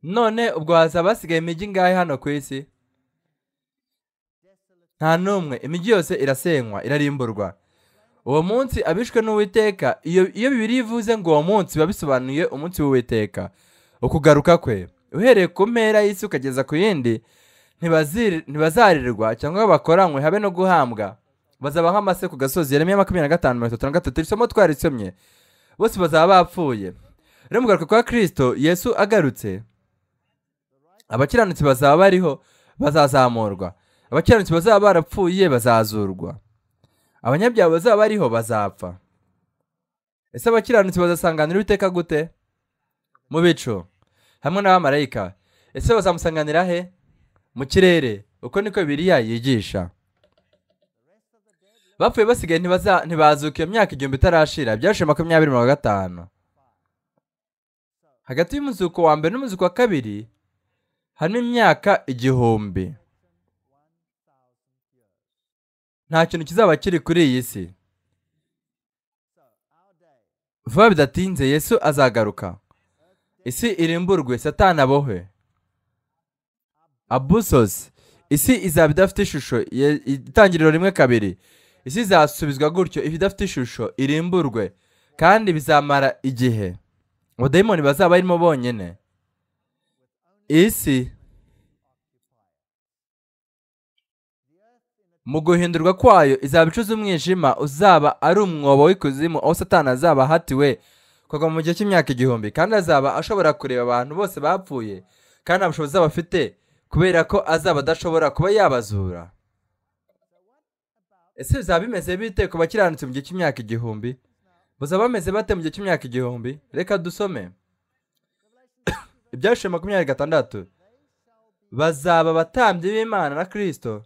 none ubwo hazaba hasigaye imijyi ingahe hano ku isi nta n'umwe imijyi yose irasenywa irarimburwa uwo munsi abishwe n'uwiteka iyo iyo bibiri ivuze ngo uwo munsi biba bisobanuye umunsi w'uwiteka ukugaruka kwe uhereye ku mpera y'isi ukageza ku yindi ntibaziri- ntibazarirwa cyangwa bakoranywe habe no guhambwa bazaba nk'amase ku gasozi yeremiya makumyabiri na gatanu mirongo itatu na gatatu isomo twarisomye bose bazaba bapfuye rero mu kugaruka kwa kirisito yesu agarutse abakiranutsi bazaba bariho bazazamurwa abakiranutsi bazaba barapfuye bazazurwa abanyabyaha bazaba bariho bazapfa ese abakiranutsi bazasanganira uwiteka gute mu bicu hamwe n'abamarayika ese bazamusanganira he mu kirere uko niko bibiliya yigisha bapfuye basigaye ntibaza- ntibazuka iyo myaka igihumbi itarashira byashize makumyabiri mirongo gatanu hagati y'umuzuko wa mbere n'umuzuko wa kabiri harimo imyaka igihumbi nta kintu kizaba kiri kuri iyi si vuba bidatinze yesu azagaruka isi irimburwe satani abohwe abusosi isi izaba idafite ishusho ye- itangiriro rimwe kabiri isi izasubizwa gutyo if idafite ishusho irimburwe kandi bizamara igihe abadayimoni bazaba barimo bonyine isi mu guhindurwa kwayo izaba icuza umwijima uzaba ari umwobo w'ikuzimu aho satani azaba ahatiwe kugwa mu gihe cy'imyaka igihumbi kandi azaba ashobora kureba abantu bose bapfuye kandi nta bushobozi azaba afite kubera ko azaba adashobora kuba yabazura ese bizaba bimeze bite ku bakiranutsi mu gihe cy'imyaka igihumbi bazaba bameze bate mu gihe cy'imyaka igihumbi reka dusome ibyashize makumyabiri gatandatu bazaba abatambyi b'imana na kirisito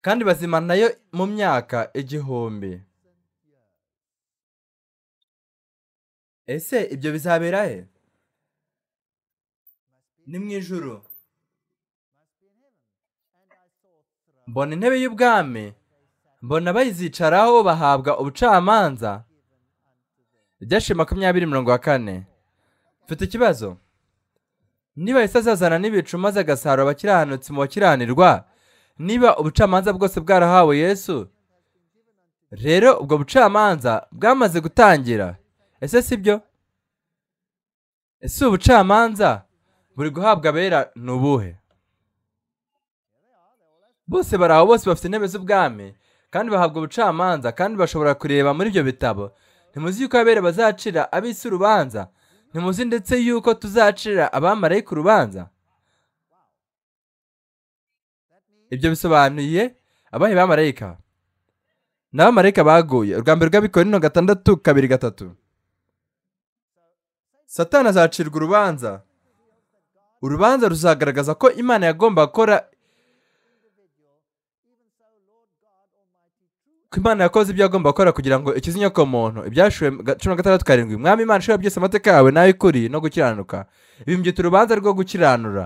kandi bazima nayo mu myaka igihumbi ese ibyo bizabera he ni mu ijuru mbona intebe y'ubwami mbona bayizicaraho bahabwa ubucamanza ibyashize makumyabiri mirongo kane mfite ikibazo niba yesi azazana n'ibicu maze agasarura abakiranutsi mu bakiranirwa niba ubucamanza bwose bwarahawe yesu rero ubwo bucamanza bwamaze gutangira ese si byo ese ubucamanza buri guhabwa abera ni ubuhe bose bari aho bose bafite intebe z'ubwami kandi bahabwa ubucamanza kandi bashobora kureba muri ibyo bitabo ntimuzi yuko abera bazacira ab'isi urubanza ntimuzi ndetse yuko tuzacira abamarayika urubanza ibyo bisobanuye abahe bamarayika n'abamarayika baguye urwa mbere rw'abikorino gatandatu kabiri gatatu satani azacirwa urubanza urubanza ruzagaragaza ko imana yagomba gukora ko imana yakoze ibyo yagomba gukora kugira ngo ikize inyokomuntu ibyashuwe ga- cumi na gatandatu karindwi mwami imana ishobora byose amategeko yawe nawe ikuri no gukiranuka ibimbita urubanza rwo gukiranura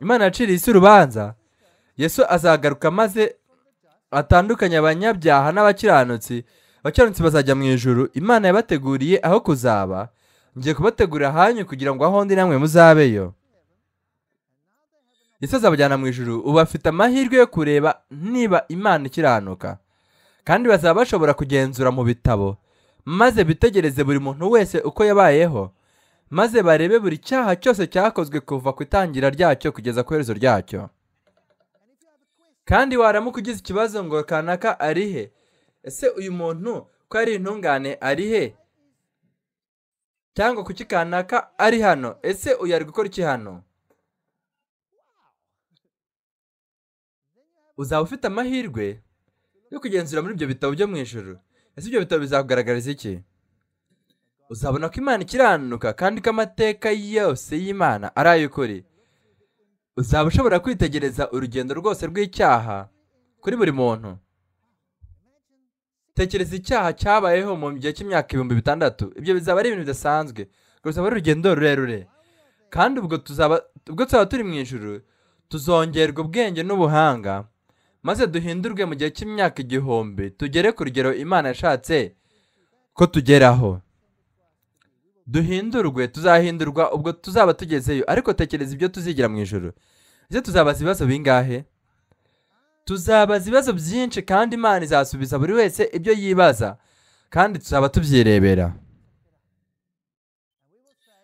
imana yaciriye isi urubanza yesu azagaruka maze atandukanye abanyabyaha n'abakiranutsi abakiranutsi bazajya mu ijuru imana yabateguriye aho kuzaba ngiye kubategurira ahanyu kugira ngo aho ndi namwe muzabeyo yesu azabajyana mu ijuru ubu bafite amahirwe yo kureba niba imana ikiranuka kandi bazaba bashobora kugenzura mu bitabo maze bitegereze buri muntu wese uko yabayeho maze barebe buri cyaha cyose cyakozwe kuva ku itangira ryacyo kugeza ku iherezo ryacyo kandi waramuka ugize ikibazo ngo kanaka ari he ese uyu muntu ko ari intungane ari he cyangwa kuki kanaka ari hano ese uyu ari gukora iki hano uzaba ufite amahirwe yo kugenzura muri ibyo bitabo byo mu ijoro ese ibyo bitabo bizakugaragariza iki uzabona ko imana ikiranuka kandi ko amateka yose y'imana ari ay'ukuri uzaba ushobora kwitegereza urugendo rwose rw'icyaha kuri buri muntu tekereza icyaha cyabayeho mu gihe cy'imyaka ibihumbi bitandatu ibyo bizaba ari ibintu bidasanzwe ruzaba ari urugendo rurerure kandi ubwo tuzaba ubwo tuzaba turi mu ijoro tuzongerwa ubwenge n'ubuhanga maze duhindurwe mu gihe cy'imyaka igihumbi tugere ku rugero imana yashatse ko tugeraho duhindurwe tuzahindurwa ubwo tuzaba tugezeyo ariko tekereza ibyo tuzigira mu ijoro ese tuzabaza ibibazo bingahe tuzabaza ibibazo byinshi kandi imana izasubiza buri wese ibyo yibaza kandi tuzaba tubyirebera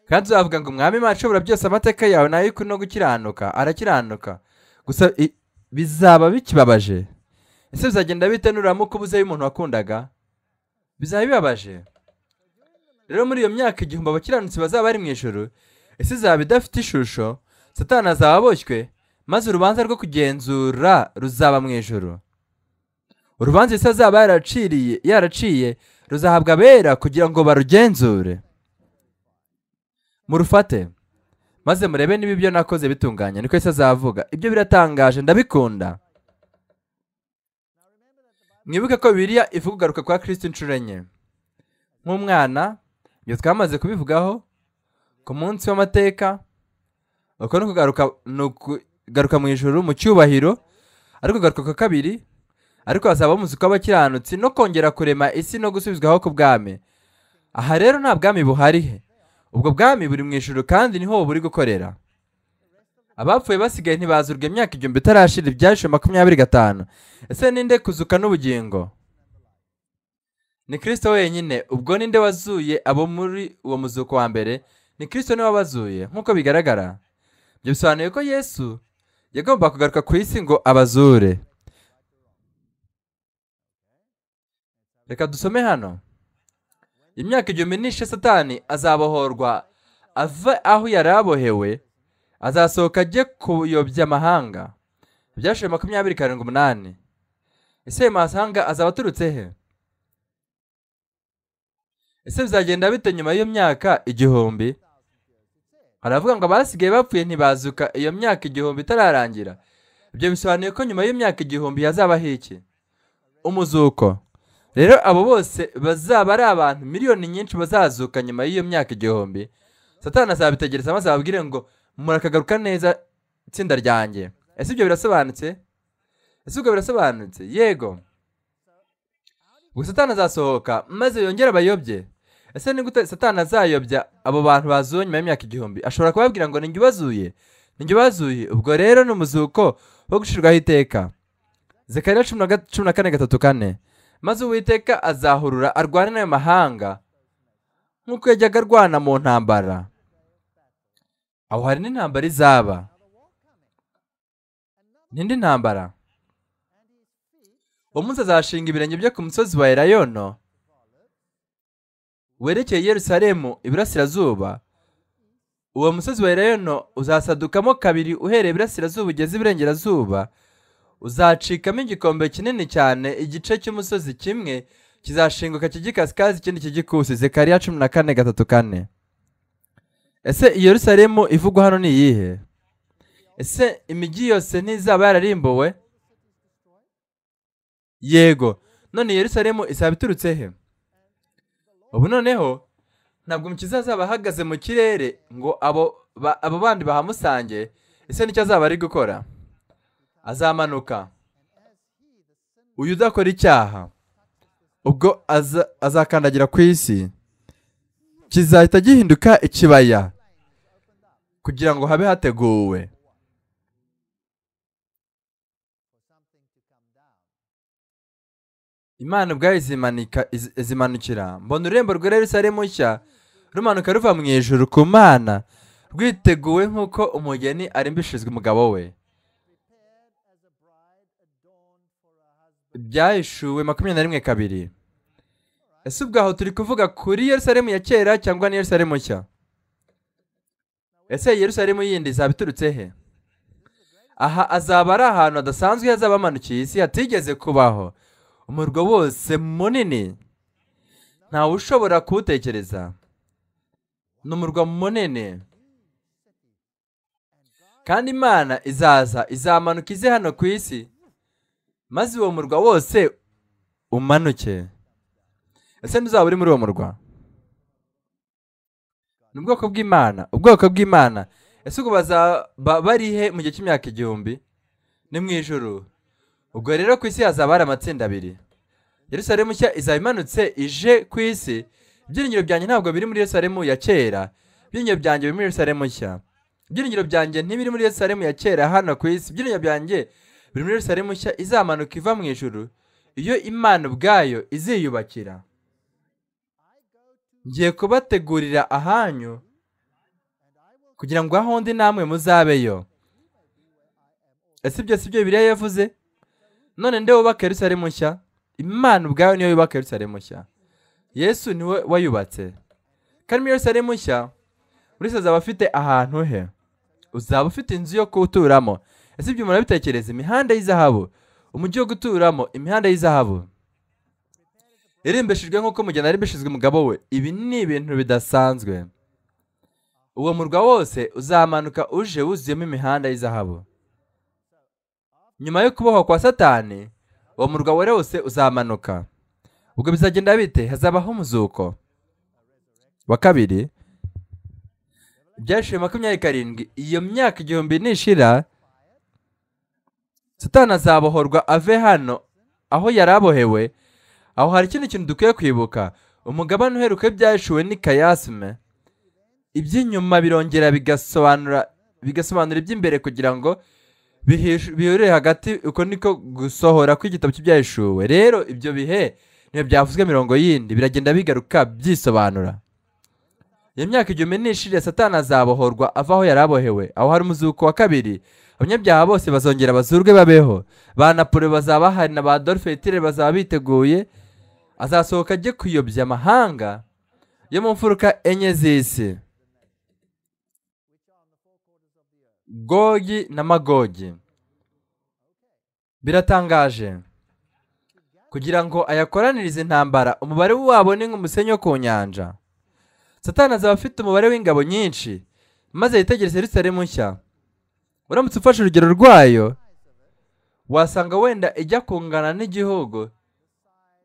kandi tuzavuga ngo mwami imana ishobora byose amateka yawe nayo ikuri no gukiranuka arakiranuka gusa i- bizaba bikibabaje ese bizagenda bite nuramuka ubuzeyo umuntu wakundaga bizaba bibabaje rero muri iyo myaka igihumbi abakiranutsi bazaba bari mu ijoro ese izaba idafite ishusho satani azaba aboshywe maze urubanza rwo kugenzura ruzaba mu ijoro urubanza isi azaba yaraciriye yaraciye ruzahabwa abera kugira ngo barugenzure murufate maze murebe niba ibyo nakoze bitunganye niko ese azavuga ibyo biratangaje ndabikunda mwibuke ko biriya ivuga ugaruka kwa kirisito inshuro enye nk'umwana ibyo twamaze kubivugaho ku munsi w'amateka uko ni ukugaruka ni ukugaruka mu ijoro mu cyubahiro ariko ugaruka kwa kabiri ariko hazaba umuzi kw'abakiranutsi no kongera kurema isi no gusubizwaho ku bwami aha rero nta bwami buhari he ubwo bwami buri mu ijoro kandi niho buri gukorera abapfuye basigaye ntibazurwa imyaka igihumbi itarashira ibyashize makumyabiri gatanu ese ninde kuzuka n'ubugingo ni kirisito wenyine ubwo ninde wazuye abo muri uwo muzuko wa mbere ni kirisito niwe wabazuye nk'uko bigaragara ibyo bisobanuye ko yesu yagomba kugaruka ku isi ngo abazure reka dusome hano imyaka igihumbi nishe satani azabohorwa ava aho yari abohewe azasohoka ajye kuyobya amahanga ibyashize makumyabiri karindwi umunani ese ayo mahanga azaba aturutse he ese bizagenda bite nyuma y'iyo myaka igihumbi aravuga ngo abasigaye bapfuye ntibazuka iyo myaka igihumbi itararangira ibyo bisobanuye ko nyuma y'imyaka igihumbi hazabaho iki umuzuko rero abo bose bazaba ari abantu miliyoni nyinshi bazazuka nyuma y'iyo myaka igihumbi satani azabitegereza maze ababwire ngo murakagaruka neza itsinda ryanjye ese ibyo birasobanutse ese ubwo birasobanutse yego ubwo satani azasohoka maze yongere abayobye ese ni gute satani azayobya abo bantu bazuwe nyuma y'imyaka igihumbi ashobora kubabwira ngo ninjye ubazuye ninjye ubazuye ubwo rero ni umuzuko wo gushirwaho iteka zekariya cumi na ga- cumi na kane gatatu kane maze uwiteka azahurura arwane n'ayo mahanga nk'uko yajyaga arwana mu ntambara aho hari n'intambara izaba n'indi ntambara uwo munsi azashinga ibirenge bye ku musozi wa elayono werekeye yerusalemu iburasirazuba uwo musozi wa elayono uzasadukamo kabiri uhereye iburasirazuba ugeze iburengerazuba uzacikamo igikombe kinini cyane igice cy'umusozi kimwe kizashinguka kijikasikazi ikindi kijikusi zekariya cumi na kane gatatu kane ese i yerusalemu ivugwa hano ni iyihe ese imijyi yose ntizaba yararimbuwe yego none yerusalemu izaba iturutse he ubu noneho ntabwo umukiza azaba ahagaze mu kirere ngo abo ba- abo bandi bahamusange ese nicyo azaba ari gukora azamanuka uyu udakora icyaha ubwo aza- azakandagira ku isi kizahita gihinduka ikibaya kugira ngo habe hateguwe imana ubwayo izimanika iz- izimanukira mbona ururembo rwa yerusalemu nshya rumanuka ruva mu ijuru ku mana rwiteguwe nk'uko umugeni arimbishijwe umugabo we byahishuwe makumyabiri na rimwe kabiri ese ubwo aho turi kuvuga kuri yerusalemu ya kera cyangwa ni yerusalemu nshya ese yerusalemu yindi izaba iturutse he aha azaba ari ahantu hadasanzwe hazaba hamanukiye isi hatigeze kubaho umurwa wose munini ntawe ushobora kuwutekereza ni umurwa munini kandi imana izaza izamanuka ize hano ku isi maze uwo murwa wose umanuke ese ntuzaba uri muri uwo murwa ni ubwoko bw'imana ubwoko bw'imana ese ubwo bazaba bari he mu gihe cy'imyaka igihumbi ni mu ijoro ubwo rero ku isi hazaba hari amatsinda abiri yerusalemu nshya izaba imanutse ije ku isi ibyiringiro byanjye ntabwo biri muri yerusalemu ya kera ibyiringiro byanjye biri muri yerusalemu nshya ibyiringiro byanjye ntibiri muri yerusalemu ya kera hano ku isi ibyiringiro byanjye biri muri yerusalemu nshya izamanuka iva mu ijuru iyo imana ubwayo iziyubakira ngiye kubategurira ahanyu kugira ngo aho ndi namwe muzabeyo ese ibyo si byo biriya yavuze none nde wubaka yerusalemu nshya imana ubwayo niyo yubaka yerusalemu nshya yesu niwe wayubatse kandi muri yerusalemu nshya buri wese azaba afite ahantu he uzaba ufite inzu yo kuwuturamo ese ibyo umuntu abitekereza imihanda y'izahabu umujyi wo guturamo imihanda y'izahabu irimbishijwe nk'uko umugeni arimbishijwe umugabo we ibi ni ibintu bidasanzwe uwo murwa wose uzamanuka uje wuzuyemo imihanda y'izahabu nyuma yo kubohwa kwa satani uwo murwa wera wose uzamanuka ubwo bizagenda bite hazabaho umuzuko wa kabiri ibyashiwe makumyabiri karindwi iyo myaka igihumbi nishira satani azabohorwa ave hano aho yari abohewe aho hari ikindi kintu dukwiye kwibuka umugabane uheruka ibyashiwe ni kayasime iby'inyuma birongera bigasobanura bigasobanura iby'imbere kugira ngo bihishu- bihurire hagati uko niko gusohora kw'igitabo cy'ibyahishuwe rero ibyo bihe niyo byavuzwe mirongo yindi biragenda bigaruka byisobanura iyo myaka igihumbi n'ishiriye satani azabohorwa ava aho yari abohewe aho hari umuzuko wa kabiri abanyabyaha bose bazongera bazurwe babeho ba napole bazaba bahari na ba dolphe Hitler bazaba biteguye azasohoka ajye kuyobya amahanga yo mu mfuruka enye z'isi gogi na magogi biratangaje kugira ngo ayakoranirize intambara umubare wabo ni nk'umusenyi wo ku nyanja satani azaba afite umubare w'ingabo nyinshi maze yitegereze yerusalemu nshya uramutse ufashe urugero rwayo wasanga wenda ijya kungana n'igihugu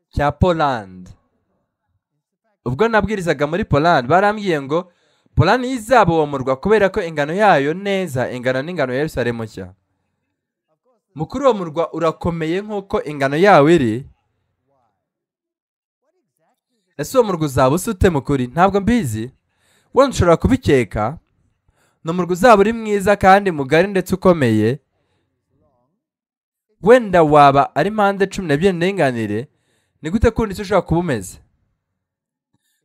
cya polandi ubwo nabwirizaga muri polandi barambwiye ngo polani y'izaba uwo murwa kubera ko ingano yayo neza ingana n'ingano ya yerusalemu nshya mukuru uwo murwa urakomeye nk'uko ingano yawo iri ese uwo murwa uzaba usa ute mukuri ntabwo mbizi wenda ushobora kubikeka ni umurwa uzaba uri mwiza kandi mugari ndetse ukomeye wenda waba ari mpande cumi n'ebyiri ndinganire ni gute kundi icyo ushobora kuba umeze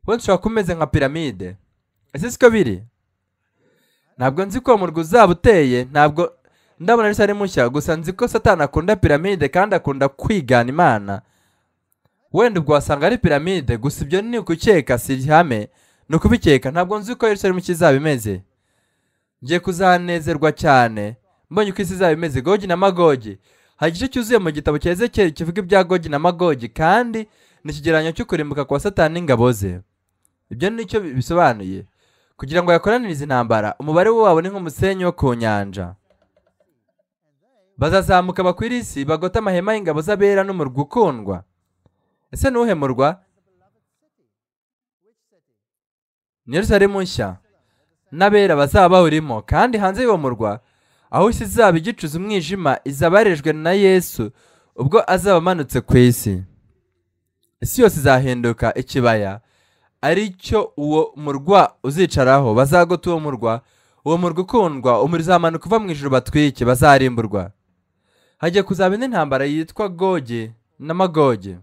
wenda ushobora kuba umeze nka piramide ese siko biri ntabwo nzi ko uwo murwa uzaba uteye ntabwo ndabona ari sare mushya gusa nzi ko satani akunda piramide kandi akunda kwigana imana wenda ubwo wasanga ari piramide gusa ibyo ni ukukeka si ihame ni ukubikeka ntabwo nzi ko yerusalemu izaba imeze ngiye kuzanezerwa cyane mbonye uko isi izaba imeze gogi na magogi hari igice cyuzuye mu gitabo cya ezekiyeli kivuga ibya gogi na magogi kandi ni ikigereranyo cy'ukurimbuka kwa satani n'ingabo ze ibyo nicyo bi- bisobanuye kugira ngo yakoranirize intambara umubare wabo ni nk'umusenyi wo ku nyanja bazazamuka bakwira isi bagote amahema y'ingabo z'abera n'umurwa ukundwa ese ntuhemurwa ni yerusalemu nshya n'abera bazaba bawurimo kandi hanze y'uwo murwa aho isi izaba igicuza umwijima izabarejwe na yesu ubwo azaba amanutse ku isi isi yose izahinduka ikibaya aricyo uwo murwa uzicaraho bazagota uwo murwa uwo murwa ukundwa umuriro uzamanuka uva mu ijoro batwike bazarimburwa hajya kuzaba indi ntambara yitwa goge n'amagoge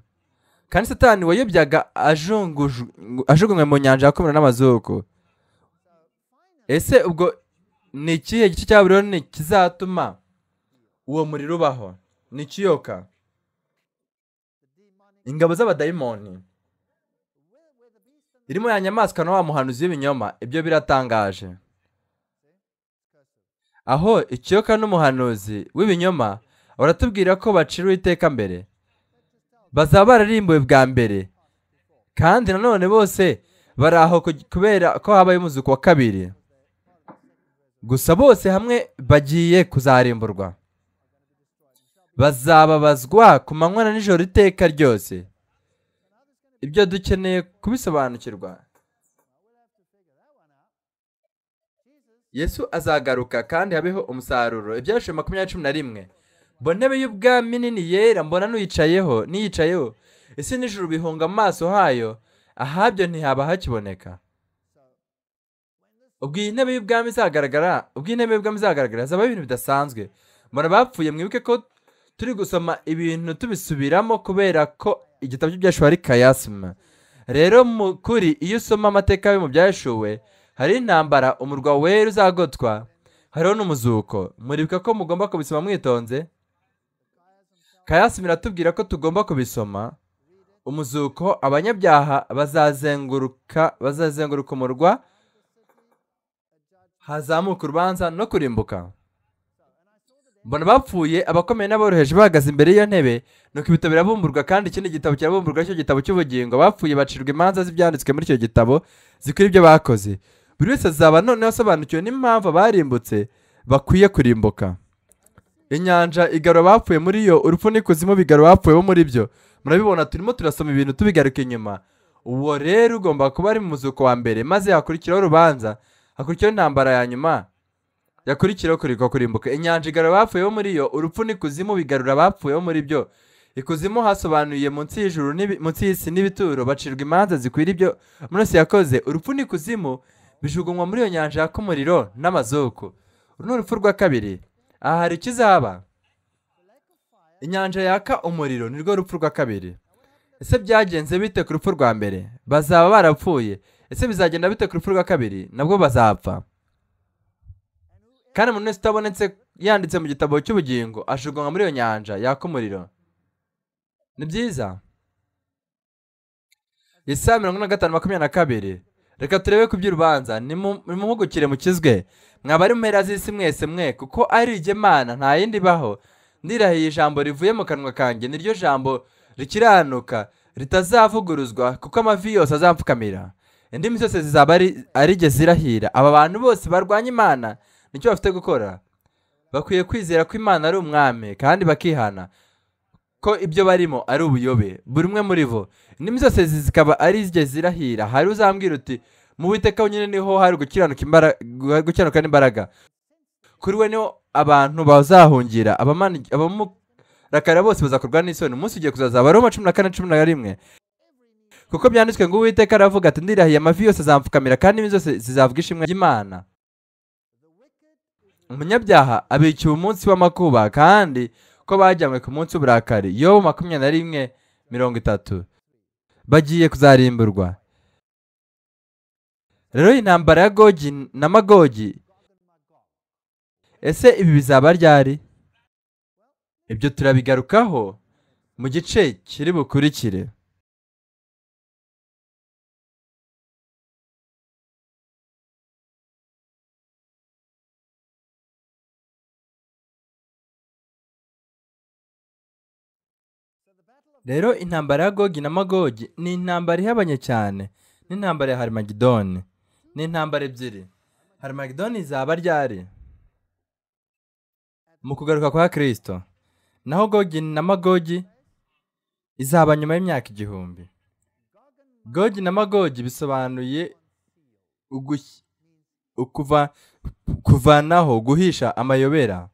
kandi satani wayobyaga ajunguju- ajugunywe mu nyanja akomera n'amazuku ese ubwo ni ikihe gice cya buroni kizatuma uwo muriro ubaho ni ikiyoka ingabo z'abadayimoni irimo ya nyamaswa na wa muhanuzi w'ibinyoma ibyo biratangaje aho ikiyoka n'umuhanuzi w'ibinyoma baratubwira ko bacira uwiteka mbere bazaba bararimbuwe bwa mbere kandi nanone bose bari aho ku- kubera ko habaye umuzuko wa kabiri gusa bose hamwe bagiye kuzarimburwa bazababazwa ku manywa na nijoro iteka ryose ibyo dukeneye kubisobanukirwa yesu azagaruka kandi habeho umusaruro ibyarishije makumyabiri cumi na rimwe mbona intebe y'ubwami nini yera mbona n'uyicayeho n'iyicayeho isi n'ijuru bihunga amaso hayo ahabyo ntihaba hakiboneka ubwo iyi ntebe y'ubwami izagaragara ubwo iyi ntebe y'ubwami izagaragara hazabaho ibintu bidasanzwe mbona abapfuye mwibuke ko turi gusoma ibintu tubisubiramo kubera ko igitabo cy'ibyashuwe ari kayasima rero mu kuri iyo usoma amateka yo mu byashuwe hari intambara umurwa wera uzagotwa hariho n'umuzuko muribuka ko mugomba kubisoma mwitonze kayasima iratubwira ko tugomba kubisoma umuzuko abanyabyaha bazazenguruka bazazenguruka umurwa hazamuka urubanza no kurimbuka mbona bapfuye abakomeye n'aboroheje bahagaze imbere y'iyo ntebe nuko ibitabo birabumburwa kandi ikindi gitabo kirabumburwa icyo gitabo cy'ubugingo bapfuye bacirwa imanza z'ibyanditswe muri icyo gitabo zikwira ibyo bakoze buri wese azaba noneho asobanukiwe n'impamvu abarimbutse bakwiye kurimbuka inyanja igarura abapfuye muri yo urupfu n'ikuzimu bigarura abapfuye bo muri byo murabibona turimo turasoma ibintu tubigaruka inyuma uwo rero ugomba kuba ari mu muzuko wa mbere maze hakurikiraho urubanza hakurikiraho intambara ya nyuma yakurikiraho kurikwa kurimbuka inyanja igarura abapfuye bo muri yo urupfu n'ikuzimu bigarura abapfuye bo muri byo ikuzimu hasobanuye munsi y'ijuru n'ibi- munsi y'isi n'ibituro bacirwa imanza zikwira ibyo munsi yakoze urupfu n'ikuzimu bijugunywa muri iyo nyanja yaka umuriro n'amazuku uru ni urupfu rwa kabiri aha hari ikizaba inyanja yaka umuriro ni rwo rupfu rwa kabiri ese byagenze bite ku rupfu rwa mbere bazaba barapfuye ese bizagenda bite ku rupfu rwa kabiri nabwo bazapfa kandi umuntu wese utabonetse yanditse mu gitabo cy'ubugingo ajugunywa muri iyo nyanja yaka umuriro ni byiza isa mirongo ine na gatanu makumyabiri na kabiri reka turebe ku by'urubanza nimu- nimuhugukire mukizwe mwaba ari mu mpera z'isi mwese mwe kuko ari igemana nta yindi ibaho ndirahiye ijambo rivuye mu kanwa kanjye niryo jambo rikiranuka ritazavuguruzwa kuko amavi yose azapfukamira indimi zose zizaba ari ari jye zirahira aba bantu bose barwanya imana nicyo bafite gukora bakwiye kwizera ko imana ari umwami kandi bakihana ko ibyo barimo ari ubuyobe buri umwe muri bo indimi zose zi- zikaba ari jye zirahira hari uzambwira uti mu witeka wenyine niho hari gukiranuka imbara- guha- gukiranuka n'imbaraga kuri we niho abantu bazahungira abamani- abamurakara bose bazakorwa n'isoni umunsi ugiye kuzazaba roma cumi na kane cumi na rimwe kuko byanditswe ngo uwiteka aravuga ati ndirahiye amavi yose azamfukamira kandi indimi zose zizavuga ishimwe ry'imana umunyabyaha abikiwe umunsi w'amakuba kandi ko bajyanywe ku munsi w'uburakari yobo makumyabiri na rimwe mirongo itatu bagiye kuzarimburwa rero iyi ntambara ya gogi na magogi ese ibi bizaba ryari ibyo turabigarukaho mu gice kiri bukurikire rero intambara ya gogi na magogi ni intambara ihabanye cyane n'intambara ya harimagidoni ni intambara ebyiri harimagidoni izaba ryari mu kugaruka kwa kristo naho gogi na magogi izaba nyuma y'imyaka igihumbi gogi na magogi bisobanuye ugush- ukuva- kuvanaho guhisha amayobera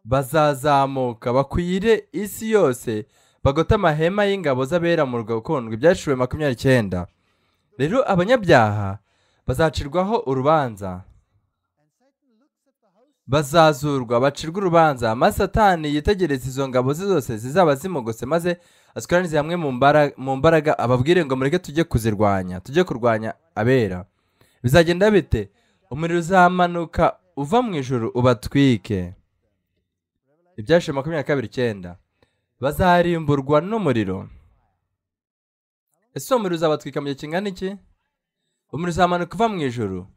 bazazamuka bakwire isi yose bagote amahema y'ingabo z'abera mu rwakundwa ibyaciriwe makumyabiri icyenda rero abanyabyaha bazacirwaho urubanza bazazurwa bacirwa urubanza maze satani yitegereza izo ngabo ze zose zizaba zimugose maze azikoranirize hamwe mu mbara- mu mbaraga ababwire ngo mureke tujye kuzirwanya tujye kurwanya abera bizagenda bite umuriro uzamanuka uva mu ijuru ubatwike ibyashize makumyabiri na kabiri icyenda bazarimburwa n'umuriro ese uwo muriro uzabatwika mu gihe kingana iki umuriro uzamanuka uva mu ijuru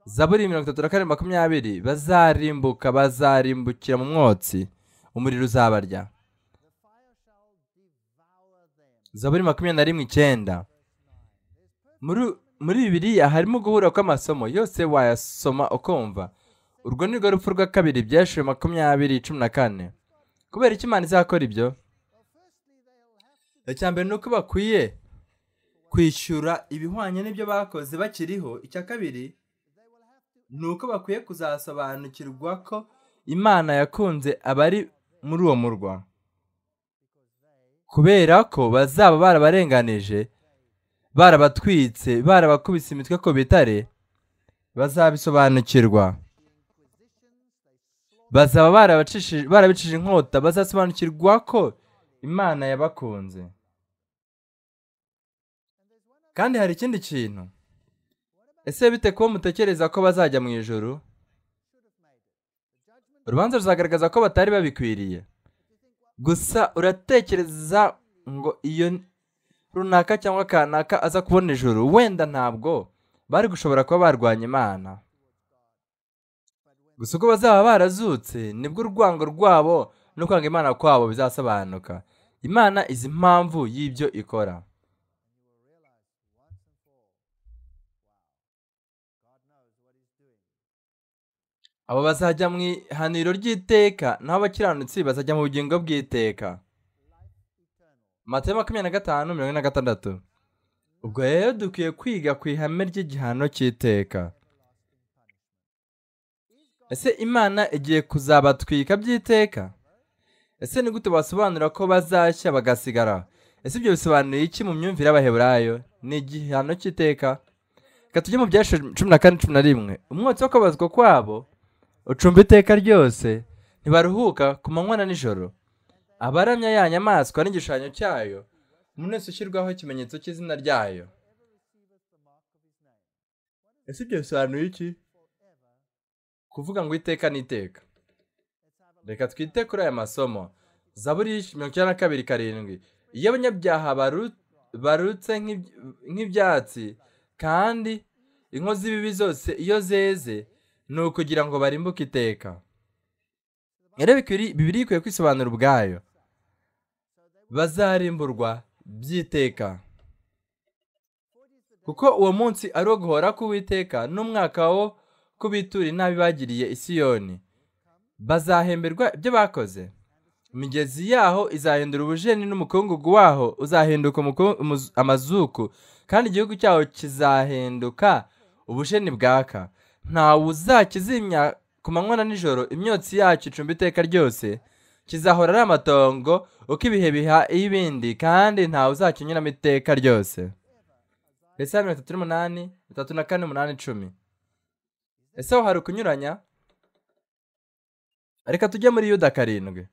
zaburi mirongo itatu na kane makumyabiri bazarimbuka bazarimbukira mu mwotsi umuriro uzabarya zaburi makumyabiri na rimwe icyenda muri muri bibiliya harimo guhura kw'amasomo yose wayasoma ukumva urwo ni rwo rupfu rwa kabiri byashiwe makumyabiri cumi na kane kubera icyo imana izakora ibyo icya mbere ni uko bakwiye kwishyura ibihwanye n'ibyo bakoze bakiriho icya kabiri ni uko bakwiye kuzasobanukirwa ko imana yakunze abari muri uwo murwa kubera ko bazaba barabarenganije barabatwitse barabakubise imitwe ku bitare bazabisobanukirwa bazaba barabacishije- barabicishije inkota bazasobanukirwa ko imana yabakunze kandi hari ikindi kintu ese bite kuba mutekereza ko bazajya mu ijoro urubanza ruzagaragaza ko batari babikwiriye gusa uratekereza ngo iyo runaka cyangwa kanaka aza kubona ijoro wenda ntabwo bari gushobora kuba barwanya imana gusa uko bazaba barazutse nibwo urwango rwabo no kwanga imana kwabo bizasobanuka imana izi impamvu y'ibyo ikora abo bazajya mu ihaniro ry'iteka naho abakiranutsi bazajya mu bugingo bw'iteka matayo makumyabiri na gatanu mirongo ine na gatandatu ubwo rero dukwiye kwiga ku ihame ry'igihano cy'iteka ese imana igiye kuzabatwika by'iteka ese ni gute basobanura ko bazashya bagasigara ese ibyo bisobanuye iki mu myumvire y'abaheburayo ni igihano cy'iteka reka tujye mu byashe cumi na kane cumi na rimwe umwotsi wo kubabazwa kwabo ucumba iteka ryose ntibaruhuka ku manywa na nijoro abaramya ya nyamaswa n'igishushanyo cyayo umuntu wese ushyirwaho ikimenyetso cy'izina ryayo ese ibyo bisobanuye iki kuvuga ngo iteka ni iteka reka twite kuri aya masomo zaburi mirongo icyenda na kabiri karindwi iyo abanyabyaha baru- barutse nk'ib- nk'ibyatsi kandi inkozi z'ibibi zose iyo zeze ni ukugira ngo barimbuke iteka rero bikwiri- bibiri ikwiye kwisobanura ubwayo bazarimburwa by'iteka kuko uwo munsi ari uwo guhora k'uwiteka n'umwaka wo kubitura inabi bagiriye isiyoni bazahemberwa ibyo bakoze imigezi yaho izahindura ubujeni n'umukungugu waho uzahinduka umuku- umuz- amazuku kandi igihugu cyaho kizahinduka ubujeni bwaka ntawe uzakizimya ku manywa na nijoro imyotsi yacyo icumba iteka ryose kizahora ari amatongo uko ibihe biha ibindi kandi ntawe uzakinyuramo iteka ryose Yesaya mirongo itatu n'umunani itatu na kane umunani icumi ese aho hari ukunyuranya reka tujye muri yuda karindwi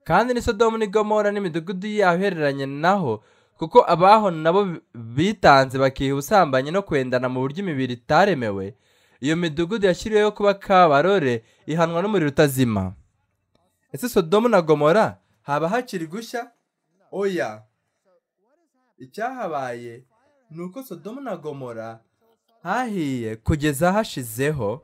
kandi ni sodomu ni gomora n'imidugudu yaho ihereranye naho kuko abaho nabo bi- bitanze bakiha ubusambanyi no kwendana mu buryo imibiri itaremewe iyo midugudu yashyiriweho kuba kabarore ihanwa n'umuriro utazima ese sodomu na gomora haba hakiri gushya oya icyahabaye ni uko sodomu na gomora hahiye kugeza hashizeho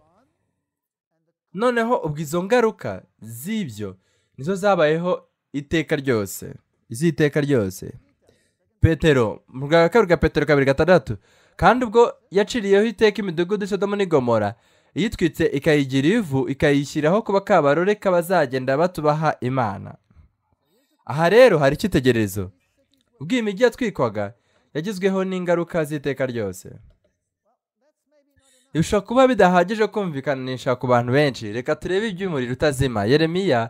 noneho ubwo izo ngaruka z'ibyo nizo zabayeho iteka ryose iz'iteka ryose petero mu bwa kabiri ka petero kabiri gatandatu kandi ubwo yaciriyeho iteka imidugudu sodomu n'igomora iyitwitse ikayigira ivu ikayishyiraho kuba kabarore k'abazagenda batubaha imana aha rero hari icyitegererezo ubwo iyi migi yatwikwaga yagizweho n'ingaruka z'iteka ryose bishobora kuba bidahagije kumvikanisha ku bantu benshi reka turebe iby'umuriro utazima yeremiya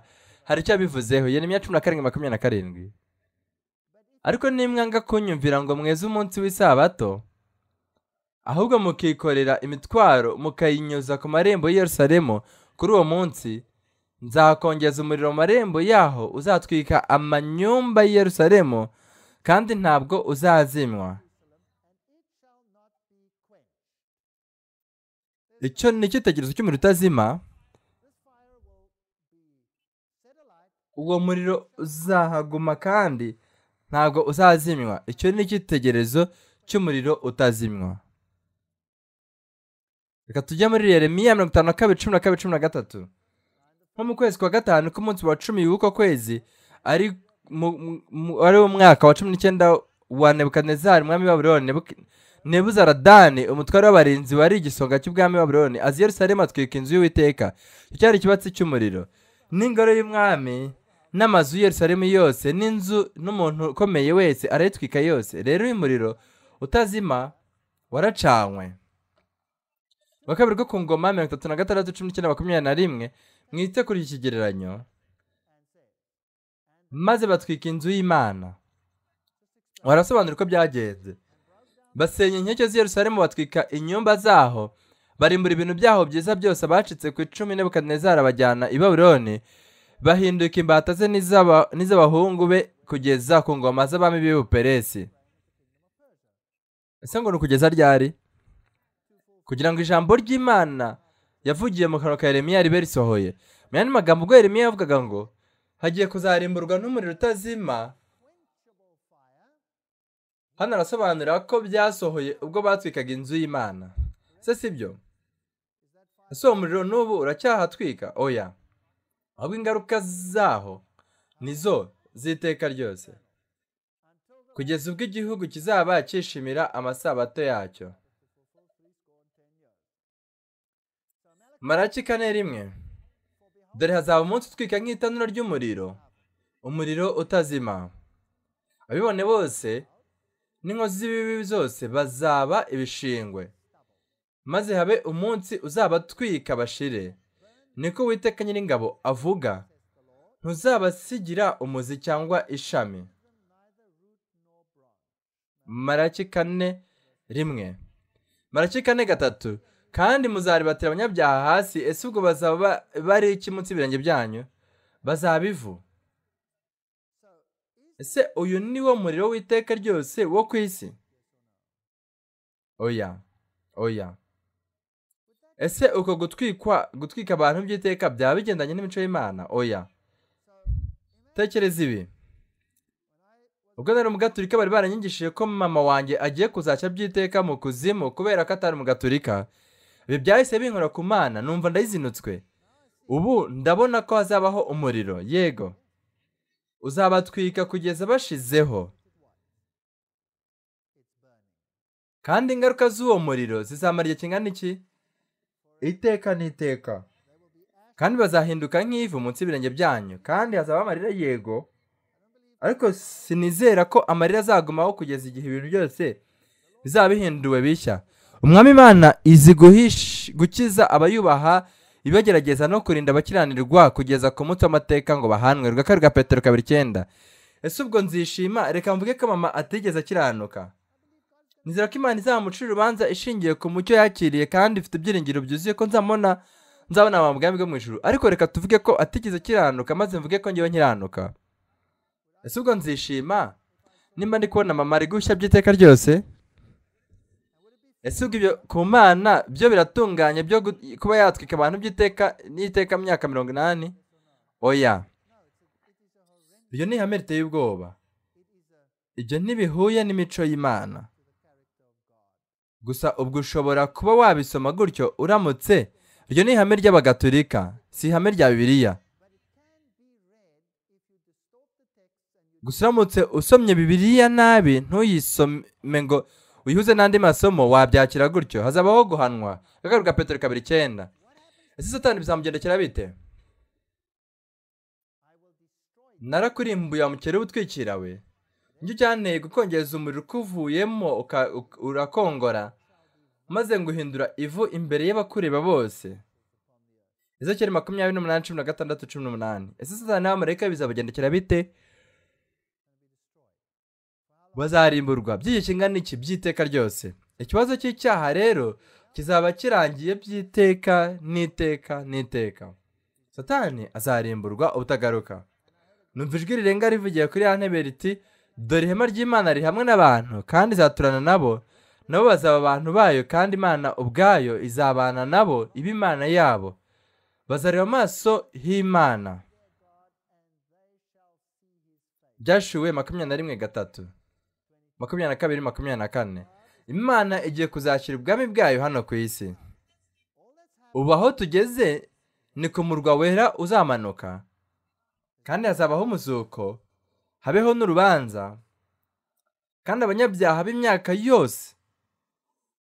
hari icyo yabivuzeho yeremiya cumi na karindwi makumyabiri na karindwi ariko nimwanga kunyumvira ngo mweze umunsi w'isabato ahubwo mukikorera imitwaro mukayinyuza ku marembo y'i Yerusalemu kuri uwo munsi nzakongeza umuriro mu marembo yaho uzatwika amanyumba y'i Yerusalemu kandi ntabwo uzazimwa icyo ni icyitegererezo cy'umuriro utazima uwo muriro uzahaguma kandi ntabwo uzazimwa icyo ni icyitegererezo cy'umuriro utazimwa reka tujye muri Yeremiya mirongo itanu na kabiri cumi na kabiri cumi na gatatu nko mu kwezi kwa gatanu k'umunsi wa cumi w'uko kwezi ari wari umwaka wa cumi n'icyenda wa nebukadinezari umwami wa buroni nebuzaradani umutware w'abarinzi wari igisonga cy'ubwami wa buroni azi yerusalemu atwika inzu y'uwiteka icyo cyari ikibatsi cy'umuriro n'ingoro y'umwami n'amazu yerusalemu yose n'inzu n'umuntu ukomeye wese arayitwika yose rero uyu muriro utazima waracanywe wa kabiri bwo ku ngoma mirongo itatu na gatandatu cumi n'icyenda makumyabiri na rimwe mwite kuri iki kigereranyo maze batwika inzu y'imana barasobanura uko byagenze basenya inkike z'i Yerusalemu batwika inyumba zaho barimbura ibintu byaho byiza byose abacitse ku icumi nebukadinezara bajyana i babuloni bahinduka imbata ze n'iz'abahungu be kugeza ku ngoma z'abami b'ubuperesi ese ngo ni ukugeza ryari kugira ngo ijambo ry'imana yavugiye mu kanwa ka Yeremiya ribe risohoye mu yandi magambo ubwo Yeremiya yavugaga ngo hagiye kuzarimburwa n'umuriro utazima hano arasobanura ko byasohoye ubwo batwikaga inzu y'imana se si byo ese uwo muriro n'ubu uracyahatwika oya ahubwo ingaruka zaho nizo z'iteka ryose kugeza ubwo igihugu kizaba cyishimira amasabato yacyo maraki kane rimwe dore hazaba umunsi utwika nk'itanura ry'umuriro umuriro utazima abibone bose n'inkozi z'ibibi zose bazaba ibishingwe maze habe umunsi uzabatwika bashire niko uwiteka nyiringabo avuga ntuzabasigira umuzi cyangwa ishami maraki kane rimwe maraki kane gatatu kandi muzaribatira abanyabyaha hasi ese ubwo bazaba bari iki munsi ibirenge byanyu bazaba ivu ese uyu ni wo muriro w'iteka ryose wo ku isi oya oya ese uko gutwikwa gutwika abantu by'iteka byaba bigendanye n'imico y'imana oya tekereza ibi ubwo nari umugaturika bari baranyigishije ko mama wanjye agiye kuzashya by'iteka mu kuzimu kubera ko atari umugaturika ibi byahise binkora ku mana numva ndayizinutswe ubu ndabona ko hazabaho umuriro yego uzabatwika kugeza bashizeho kandi ingaruka z'uwo muriro zizamara igihe kingana iki iteka n'iteka kandi bazahinduka nk'ivu munsi y'ibirenge byanyu kandi hazaba amarira yego ariko sinizera ko amarira azagumaho kugeza igihe ibintu byose bizaba bihinduwe bishya umwami imana izi gukiza abayubaha ibagerageza no kurinda abakiranirwa kugeza ku munsi w'amateka ngo bahanwe rwa rwa petero kabiri icyenda ese ubwo nzishima reka mvuge ko mama atigeze akiranuka nizera ko imana izamucira urubanza ishingiye ku mucyo yakiriye kandi ifite ibyiringiro byuzuye ko nzamubona nzabona bwami bwo mu ijuru ariko reka tuvuge ko atigeze akiranuka maze mvuge ko ngewe nkiranuka ese ubwo nzishima nimba ndi kubona mama ari gushya by'iteka ryose ese ubwo ibyo ku mana byo biratunganye byo kuba yatwika abantu by'iteka n'iteka myaka mirongo inani oya iyo ni ihame riteye ubwoba ibyo ntibihuye n'imico y'imana gusa ubwo ushobora kuba wabisoma gutyo uramutse iryo ni ihame ry'abagatulika si ihame rya bibiliya gusa uramutse usomye bibiliya nabi ntuyisome ngo uyihuze n'andi masomo wabyakira gutyo hazabaho guhanwa kagaruka petero kabiri icyenda ese satani bizamugendekera bite narakurimbuye wamukera ubutwikira we njye ujyaneye gukongereza umuriro uko uvuyemo uka- uka- urakongora maze nguhindura ivu imbere y'abakureba bose ezekeri makumyabiri n'umunani cumi na gatandatu cumi n'umunani ese satani n'abamarayika bizabagendekera bite bazarimburwa by'igihe kingana iki by'iteka ryose ikibazo cy'icyaha rero kizaba kirangiye by'iteka n'iteka n'iteka satani azarimburwa ubutagaruka numva ijwi rirenga rivugiye kuri ya ntebe riti dore ihema ry'imana riri hamwe n'abantu kandi izaturana nabo nabo bazaba abantu bayo kandi imana ubwayo izabana nabo iba imana yabo bazareba amaso h'imana byashuwe makumyabiri na rimwe gatatu makumyabiri na kabiri makumyabiri na kane imana igiye kuzakira ubwami bwayo hano ku isi ubu aho tugeze ni ku murwa wera uzamanuka kandi hazabaho umuzuko habeho n'urubanza kandi abanyabyaha b'imyaka yose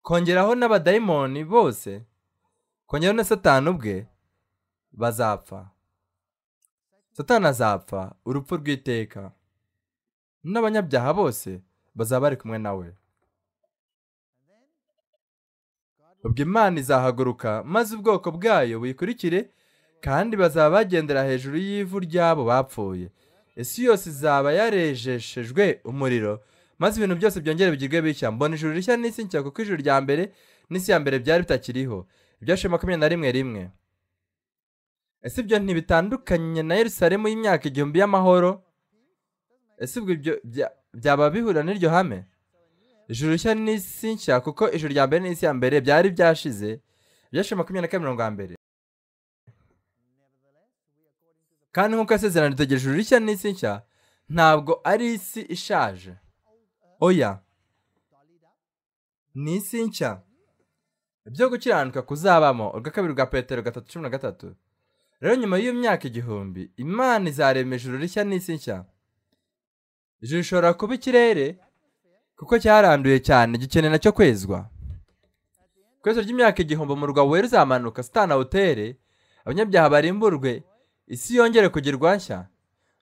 kongeraho n'abadayimoni bose kongeraho na satani ubwe bazapfa satani azapfa urupfu rw'iteka n'abanyabyaha bose bazaba bari kumwe nawe ubwo imana izahaguruka maze ubwoko bwayo buyikurikire kandi bazaba bagendera hejuru y'ivu ry'abo bapfuye isi yose izaba yarejeshejwe umuriro maze ibintu byose byongere bigirwe bishya mbona ijuru rishya n'isi nshya kuko ijuru rya mbere n'isi ya mbere byari bitakiriho ibyashize makumyabiri na rimwe rimwe ese ibyo ntibitandukanye na yerusalemu y'imyaka igihumbi y'amahoro ese ubwo ibyo bya- byaba bihura n'iryo hame ijuru rishya n'isi nshya kuko ijuru rya mbere n'isi ya mbere byari byashize ibyashize makumyabiri na kabiri mirongo ya mbere kandi nk'uko yasezerano ritegereje ijuru rishya n'isi nshya ntabwo ari isi ishaje oya ni isi nshya ibyo gukiranuka kuzabamo urwa kabiri rwa petero gatatu cumi na gatatu rero nyuma y'iyo myaka igihumbi imana izarema ijuru rishya n'isi nshya ijuru rishobora kuba ikirere kuko cyaranduye cyane gikeneye nacyo kwezwa ku iherezo ry'imyaka igihumbi umurwa wera uzamanuka sitana awutere abanyabyaha barimburwe isi yongere kugirwa nshya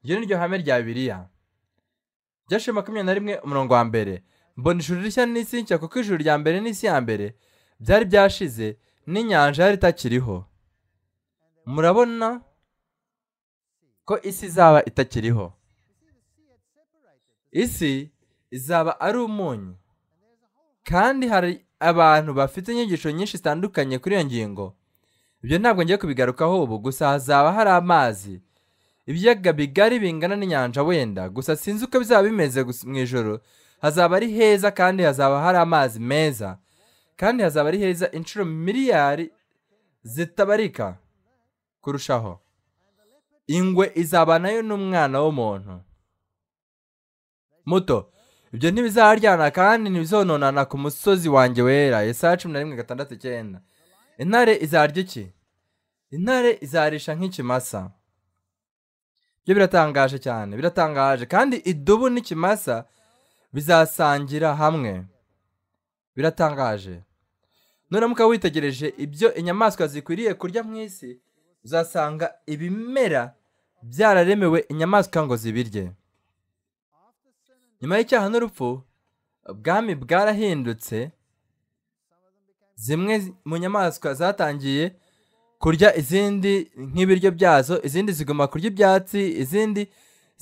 iryo ni ryo hame rya bibiliya byashe makumyabiri na rimwe umurongo wa mbere mbona ijuru rishya n'isi nshya kuko ijuru rya mbere n'isi ya mbere byari byashize n'inyanja yari itakiriho murabona ko isi izaba itakiriho isi izaba ari umunyu kandi hari abantu bafite inyigisho nyinshi zitandukanye kuri iyo ngingo ibyo ntabwo ngiye kubigarukaho ubu gusa hazaba hari amazi ibiyaga bigari bingana n'inyanja wenda gusa sinzi uko bizaba bimeze gusa mu ijoro hazaba ari heza kandi hazaba hari amazi meza kandi hazaba ari heza inshuro miliyari zitabarika kurushaho ingwe izabanayo n'umwana w'umuntu muto ibyo ntibizaharyana kandi ntibizononana ku musozi wanjye wera yesaya cumi na rimwe gatandatu icyenda intare izarya iki intare izarisha nk'ikimasa byo biratangaje cyane biratangaje kandi idubu n'ikimasa bizasangira hamwe biratangaje nuramuka witegereje ibyo inyamaswa zikwiriye kurya mu isi uzasanga ibimera byararemewe inyamaswa ngo zibirye nyuma y'icyaha n'urupfu ubwami bwarahindutse zimwe mu nyamaswa zatangiye kurya izindi nk'ibiryo byazo izindi ziguma kurya ibyatsi izindi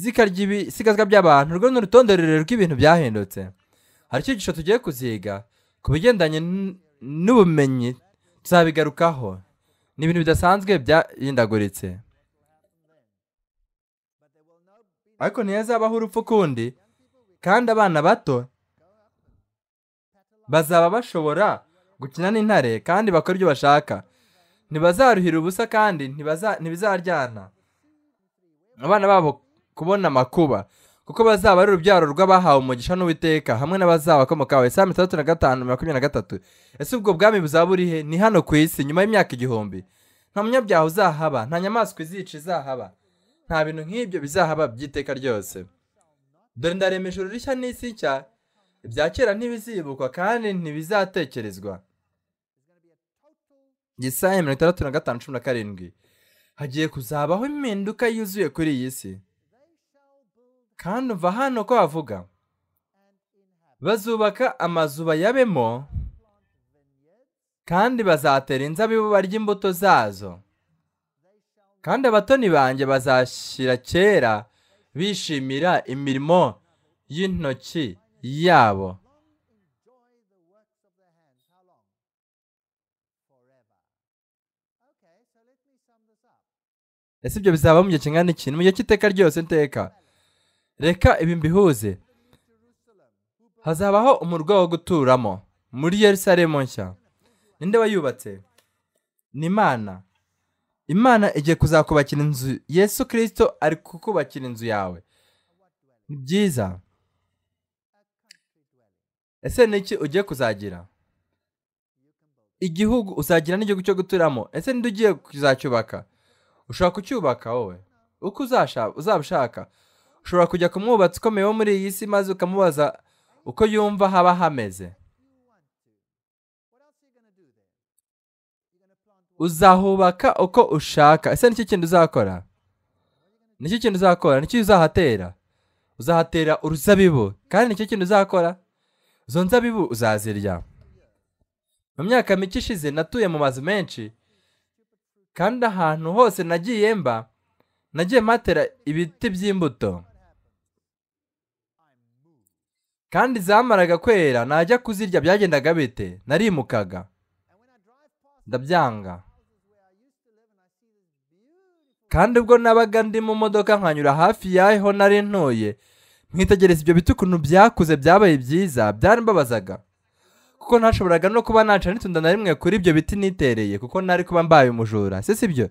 zikarya ibisigazwa by'abantu urwo ni urutonde rurerure rw'ibintu byahindutse hari icyigisho tugiye kuziga ku bigendanye n- n'ubumenyi tuzabigarukaho ni ibintu bidasanzwe byahindaguritse ariko ntihazabaho urupfu kundi kandi abana bato bazaba bashobora gukina n'intare kandi bakora ibyo bashaka ntibazaruhira ubusa kandi ntibaza- ntibizaryana abana babo kubona amakuba kuko bazaba ari urubyaro rw'abahawe umugisha n'uwiteka hamwe n'abazabakomokawe saa itandatu na gatanu makumyabiri na gatatu ese ubwo bwami buzaba burihe ni hano ku isi nyuma y'imyaka igihumbi nta munyabyaha uzahaba nta nyamaswa izica izahaba nta bintu nk'ibyo bizahaba by'iteka ryose dore ndarema ijuru rishya n'isi nshya ibya kera ntibizibukwa kandi ntibizatekerezwa Yesaya mirongo itandatu na gatanu cumi na karindwi hagiye kuzabaho impinduka yuzuye kuri iyi si kandi umva hano ko havuga bazubaka amazu bayabemo kandi bazatera inzabibu barya imbuto zazo kandi abatoni banjye bazashyira kera bishimira imirimo y'intoki yabo ese ibyo bizaba mu gihe kingana iki ni mu gihe cy'iteka ryose iteka reka ibi mbihuze hazabaho umurwa wo guturamo muri yerusalemu nshya ninde wayubatse ni imana imana igiye kuzakubakira inzu yesu kirisito ari kukubakira inzu yawe ni byiza ese ni iki ugiye kuzagira igihugu uzagira n'igihugu cyo guturamo ese ninde ugiye kuzacyubaka ushobora kucyubaka wowe uko uzabishaka ushobora kujya ku mwubatsi ukomeye wo muri iyi si maze ukamubaza uko yumva haba hameze uzahubaka uko ushaka ese n'iki kintu uzakora n'iki kintu uzakora n'iki uzahatera uzahatera uruzabibu kandi n'iki kintu uzakora izo nzabibu uzazirya mu myaka mike ishize natuye mu mazu menshi kandi ahantu hose nagiye mba nagiye matera ibiti by'imbuto kandi zamaraga kwera najya kuzirya byagendaga bite narimukaga ndabyanga kandi ubwo nabaga ndi mu modoka nkanyura hafi y'aho nari ntuye nkitegereza ibyo biti ukuntu byakuze byabaye byiza byarambabazaga kuko ntashoboraga no kuba naca n'itunda na rimwe kuri ibyo biti nitereye kuko ntari kuba mbaye umujura si sibyo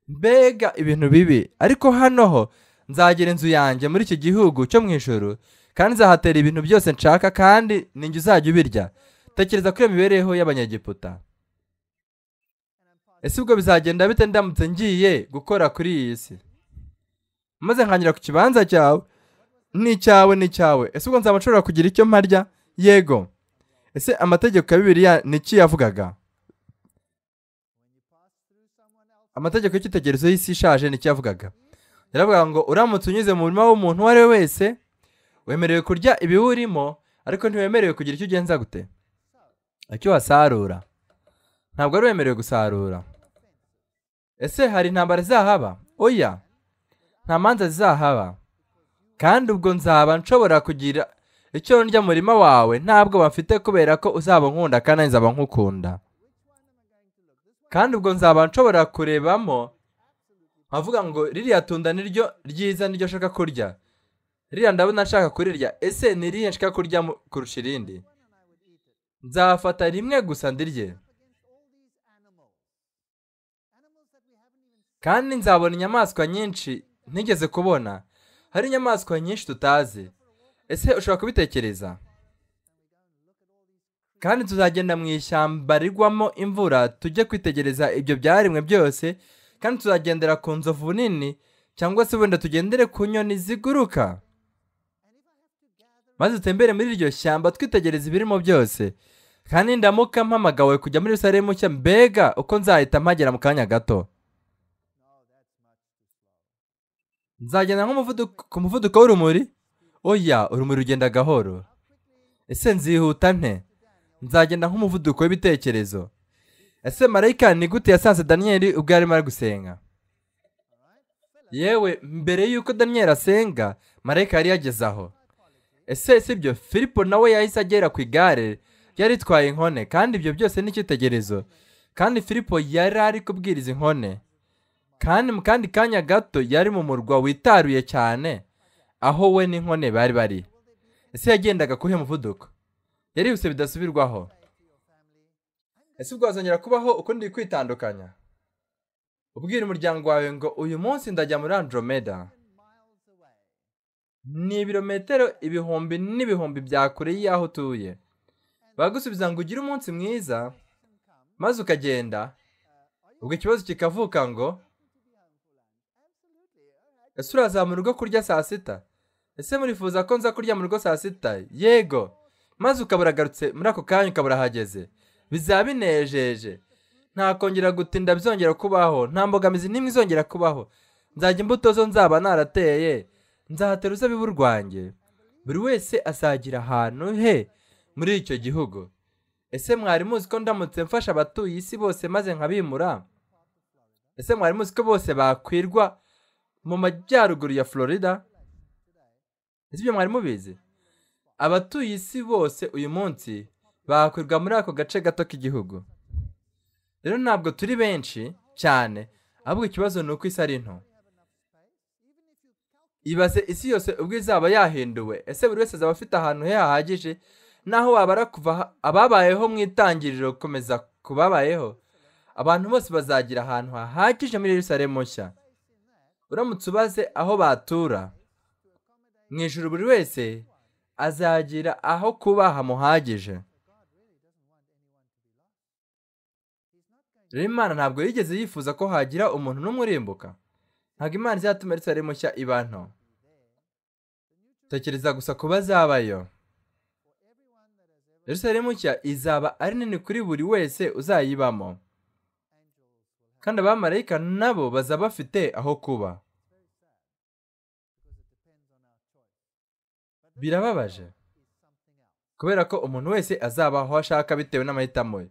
mbega ibintu bibi ariko hano ho nzagira inzu yanjye muri iki gihugu cyo mu ijoro kandi nzahatera ibintu byose nshaka kandi ninjye uzajya ubirya tekereza kuri iyo mibereho y'abanyagiputa ese ubwo bizagenda bite ndamutse ngiye gukora kuri iyi si maze nkanyura ku kibanza cyawe ni icyawe ni icyawe ese ubwo nzaba nshobora kugira icyo mparya yego ese amategeko ya bibiliya ni iki yavugaga amategeko y'icyitegererezo y'isi ishaje ni iki yavugaga yaravuga ngo uramutse unyuze mu murima w'umuntu uwo ari we wese wemerewe kurya ibiwurimo ariko ntiwemerewe kugira icyo ugenza gute icyo wasarura ntabwo wari wemerewe gusarura ese hari intambara zizahaba oya nta manza zizahaba kandi ubwo nzaba nshobora kugira icyo ndya murima wawe ntabwo bafite kubera ko uzaba nkunda kandi nzaba nkukunda kandi ubwo nzaba nshobora kurebamo nkavuga ngo ririya tunda niryo ryiza niryo nshaka kurya ririya ndabona nshaka kurirya ese ni irihe nshaka kurya kurusha irindi nzafata rimwe gusa ndirye kandi nzabona inyamaswa nyinshi ntigeze kubona hari inyamaswa nyinshi tutazi ese ushobora kubitekereza kandi tuzagenda mu ishyamba rigwamo imvura tujye kwitegereza ibyo byaremwe byose kandi tuzagendera ku nzovu nini cyangwa se wenda tugendere ku nyoni ziguruka maze dutembere muri iryo shyamba twitegereza ibirimo byose kandi ndamuka mpamagawe kujya muri rusaremu nshya mbega uko nzahita mpagera mu kanya gato nzagenda ku muvuduko w'urumuri oya urumuri rugenda gahoro ese nzihuta nte nzagenda nk'umuvuduko w'ibitekerezo ese marayika ni gute yasanze daniyeli ubwo yarimo ari gusenga yewe mbere y'uko daniyeli asenga marayika yari yageze aho ese si byo filipo nawe yahise agera ku igare yari itwaye inkone kandi ibyo byose ni icyitegererezo kandi filipo yari ari kubwiriza inkone kandi mu kandi kanya gato yari mu murwa witaruye cyane aho we n'inkone bari bari ese yagendaga kuhe muvuduko yarihuse bidasubirwaho ese ubwo wazongera kubaho ukundi kwitandukanya ubwira umuryango wawe ngo uyu munsi ndajya muri andromeda ni ibirometero ibihumbi n'ibihumbi bya kure y'aho utuye bagusubiza ngo ugire umunsi mwiza maze ukagenda ubwo ikibazo kikavuka ngo ese uraza mu rugo kurya saa sita ese murifuza ko nza kurya mu rugo saa sita yego maze ukaba uragarutse muri ako kanya ukaba urahageze bizaba binejeje ntakongera gutinda byongera kubaho nta mbogamizi n'imwe izongera kubaho nzajya imbuto zo nzaba narateye nzahatera uzabibu rwanjye buri wese azagira ahantu he muri icyo gihugu ese mwari muzi ko ndamutse mfasha abatuye isi bose maze nkabimura ese mwari muzi ko bose bakwirwa mu majyaruguru ya florida ese ibyo mwari mubizi abatuye isi bose uyu munsi bakwirwa muri ako gace gato k'igihugu rero ntabwo turi benshi cyane ahubwo ikibazo ni uko isi ari nto ibaze isi yose ubwo izaba yahinduwe ese buri wese azaba afite ahantu he hahagije naho wabara kuva aha- ababayeho mu itangiriro gukomeza ku babayeho abantu bose bazagira ahantu hahagije muri Yerusalemu nshya uramutse ubaze aho batura mu ijuru buri wese azagira aho kuba hamuhagije rero imana ntabwo yigeze yifuza ko hagira umuntu n'umwe urimbuka ntabwo imana izatuma Yerusalemu nshya iba nto tekereza gusa ku bazabayo Yerusalemu nshya izaba ari nini kuri buri wese uzayibamo kandi abamarayika nabo bazaba bafite aho kuba birababaje kubera ko umuntu wese azaba aho ashaka bitewe n'amahitamo ye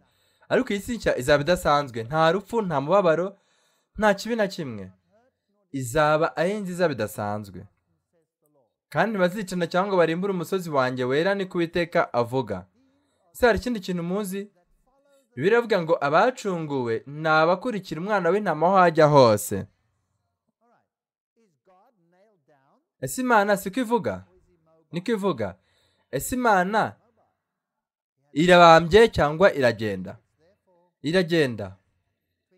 ariko iyi si nshya izaba idasanzwe nta rupfu nta mubabaro nta kibi na kimwe izaba ari nziza bidasanzwe kandi bazicana cyangwa ngo barimbure umusozi wanjye wera ni kuwiteka avuga ese hari ikindi kintu muzi biravuga ngo abacunguwe ni abakurikira umwana w'intama aho hajya hose ese imana siko ivuga niko ivuga ese imana irabambye cyangwa iragenda iragenda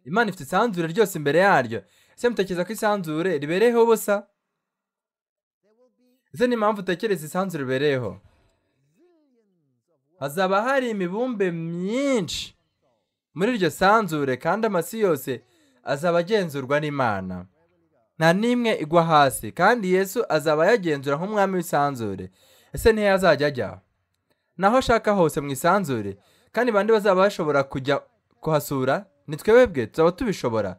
imana ifite isanzure ryose imbere yaryo ese mutekereza ko isanzure ribereyeho ubusa ese ni impamvu utekereza isanzure ribereyeho hazaba hari imibumbe myinshi muri iryo sanzure kandi amasi yose azaba agenzurwa n'imana nta n'imwe igwa hasi kandi yesu azaba ayagenzura nk'umwami w'isanzure ese ntiyo azajya ajya naho ashaka hose mu isanzure kandi bande bazaba bashobora kujya kuhasura ni twebwe tuzaba tubishobora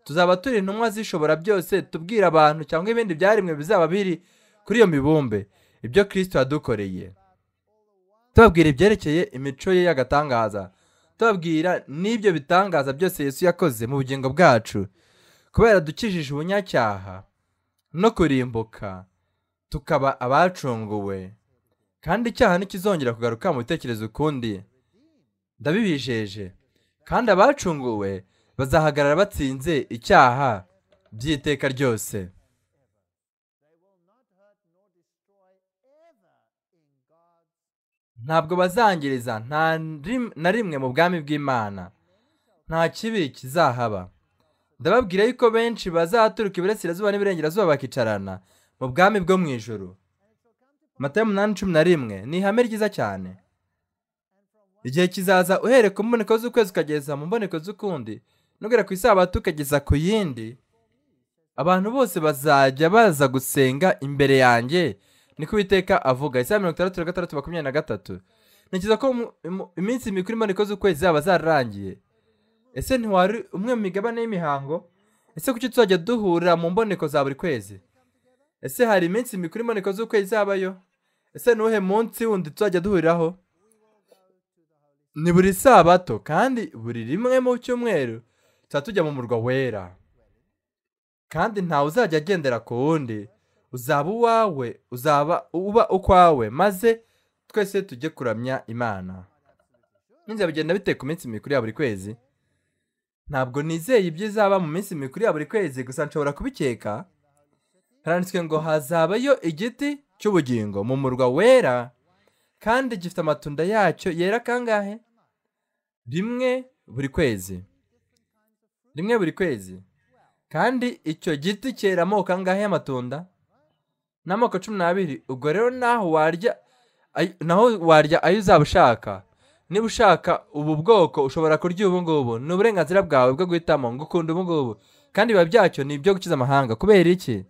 tuzaba turi intumwa zishobora byose tubwira abantu cyangwa ibindi byaremwe bizaba biri kuri iyo mibumbe ibyo kirisito yadukoreye tubabwira ibyerekeye imico ye y'agatangaza tubabwira n'ibyo bitangaza byose yesu yakoze mu bugingo bwacu kubera dukijije ubunyacyaha no kurimbuka tukaba abacunguwe kandi icyaha ntikizongera kugaruka mu bitekerezo ukundi ndabibijeje kandi abacunguwe bazahagarara batsinze icyaha by'iteka ryose ntabwo bazangiriza nta rim- na rimwe mu bwami bw'imana nta kibi kizahaba ndababwira yuko benshi bazaturuka iburasirazuba n'iburengerazuba bakicarana mu bwami bwo mu ijoro matayo umunani cumi na rimwe ni ihame ryiza cyane igihe kizaza uhereye ku mboneko z'ukwezi ukageza mu mboneko z'ukundi n'ugera ku isabato ukageza ku yindi abantu bose bazajya baza gusenga imbere yanjye niko uwiteka avuga isaha mirongo itandatu na gatandatu makumyabiri na gatatu ntekereza ko mu- mu- iminsi mikuru imboneko z'ukwezi zaba zararangiye ese ntiwari umwe mu migabane y'imihango ese kuki tuzajya duhurira mu mboneko za buri kwezi ese hari iminsi mikuru imboneko z'ukwezi izabayo ese ni uwuhe munsi wundi tuzajya duhuriraho ni buri sabato kandi buri rimwe mu cyumweru tuba tujya mu murwa wera kandi ntawe uzajya agendera ku wundi uzaba uwawe uzaba uba ukwawe maze twese tujye kuramya imana n'inzira bigenda bite ku minsi mikuru ya buri kwezi ntabwo nizeye iby'izaba mu minsi mikuru ya buri kwezi gusa nshobora kubikeka haranditswe ngo hazabayo igiti cy'ubugingo mu murwa wera kandi gifite amatunda yacyo yera kangahe rimwe buri kwezi rimwe buri kwezi kandi icyo giti cyera amoko angahe y'amatunda ni amoko cumi n'abiri ubwo rero naho warya ay- naho warya ayo uzaba ushaka niba ushaka ubu bwoko ushobora kurya ubu ngubu ni uburenganzira bwawe bwo guhitamo ngo ukunda ubu ngubu kandi biba byacyo ni ibyo gukiza amahanga kubera iki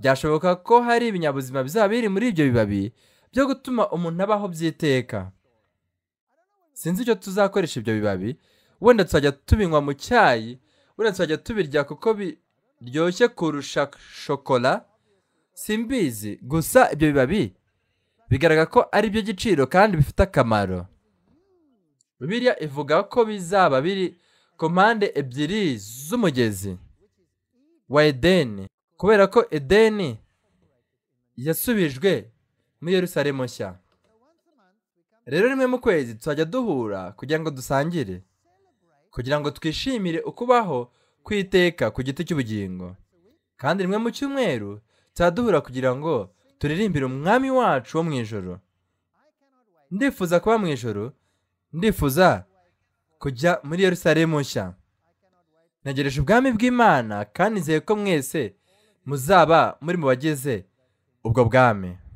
byashoboka ko hari ibinyabuzima bizaba biri muri ibyo bibabi byo gutuma umuntu abaho by'iteka sinzi icyo tuzakoresha ibyo bibabi wenda tuzajya tubinywa mu cyayi wenda tuzajya tubirya kuko biryoshye kurusha shokora simbizi gusa ibyo bibabi bigaragara ko ari iby'igiciro kandi bifite akamaro biriya ivuga ko bizaba biri ku mpande ebyiri z'umugezi wa edeni kubera ko edeni yasubijwe muri Yerusalemu nshya rero rimwe mu kwezi tuzajya duhura kugira ngo dusangire kugira ngo twishimire ukubaho kwiteka ku giti cy'ubugingo kandi rimwe mu cyumweru tuzajya duhura kugira ngo turirimbire umwami wacu wo mu ijoro ndifuza kuba mu ijoro ndifuza kujya muri Yerusalemu nshya ntegereje ubwami bw'imana kandi nizeye ko mwese muzaba muri mu bagize ubwo bwami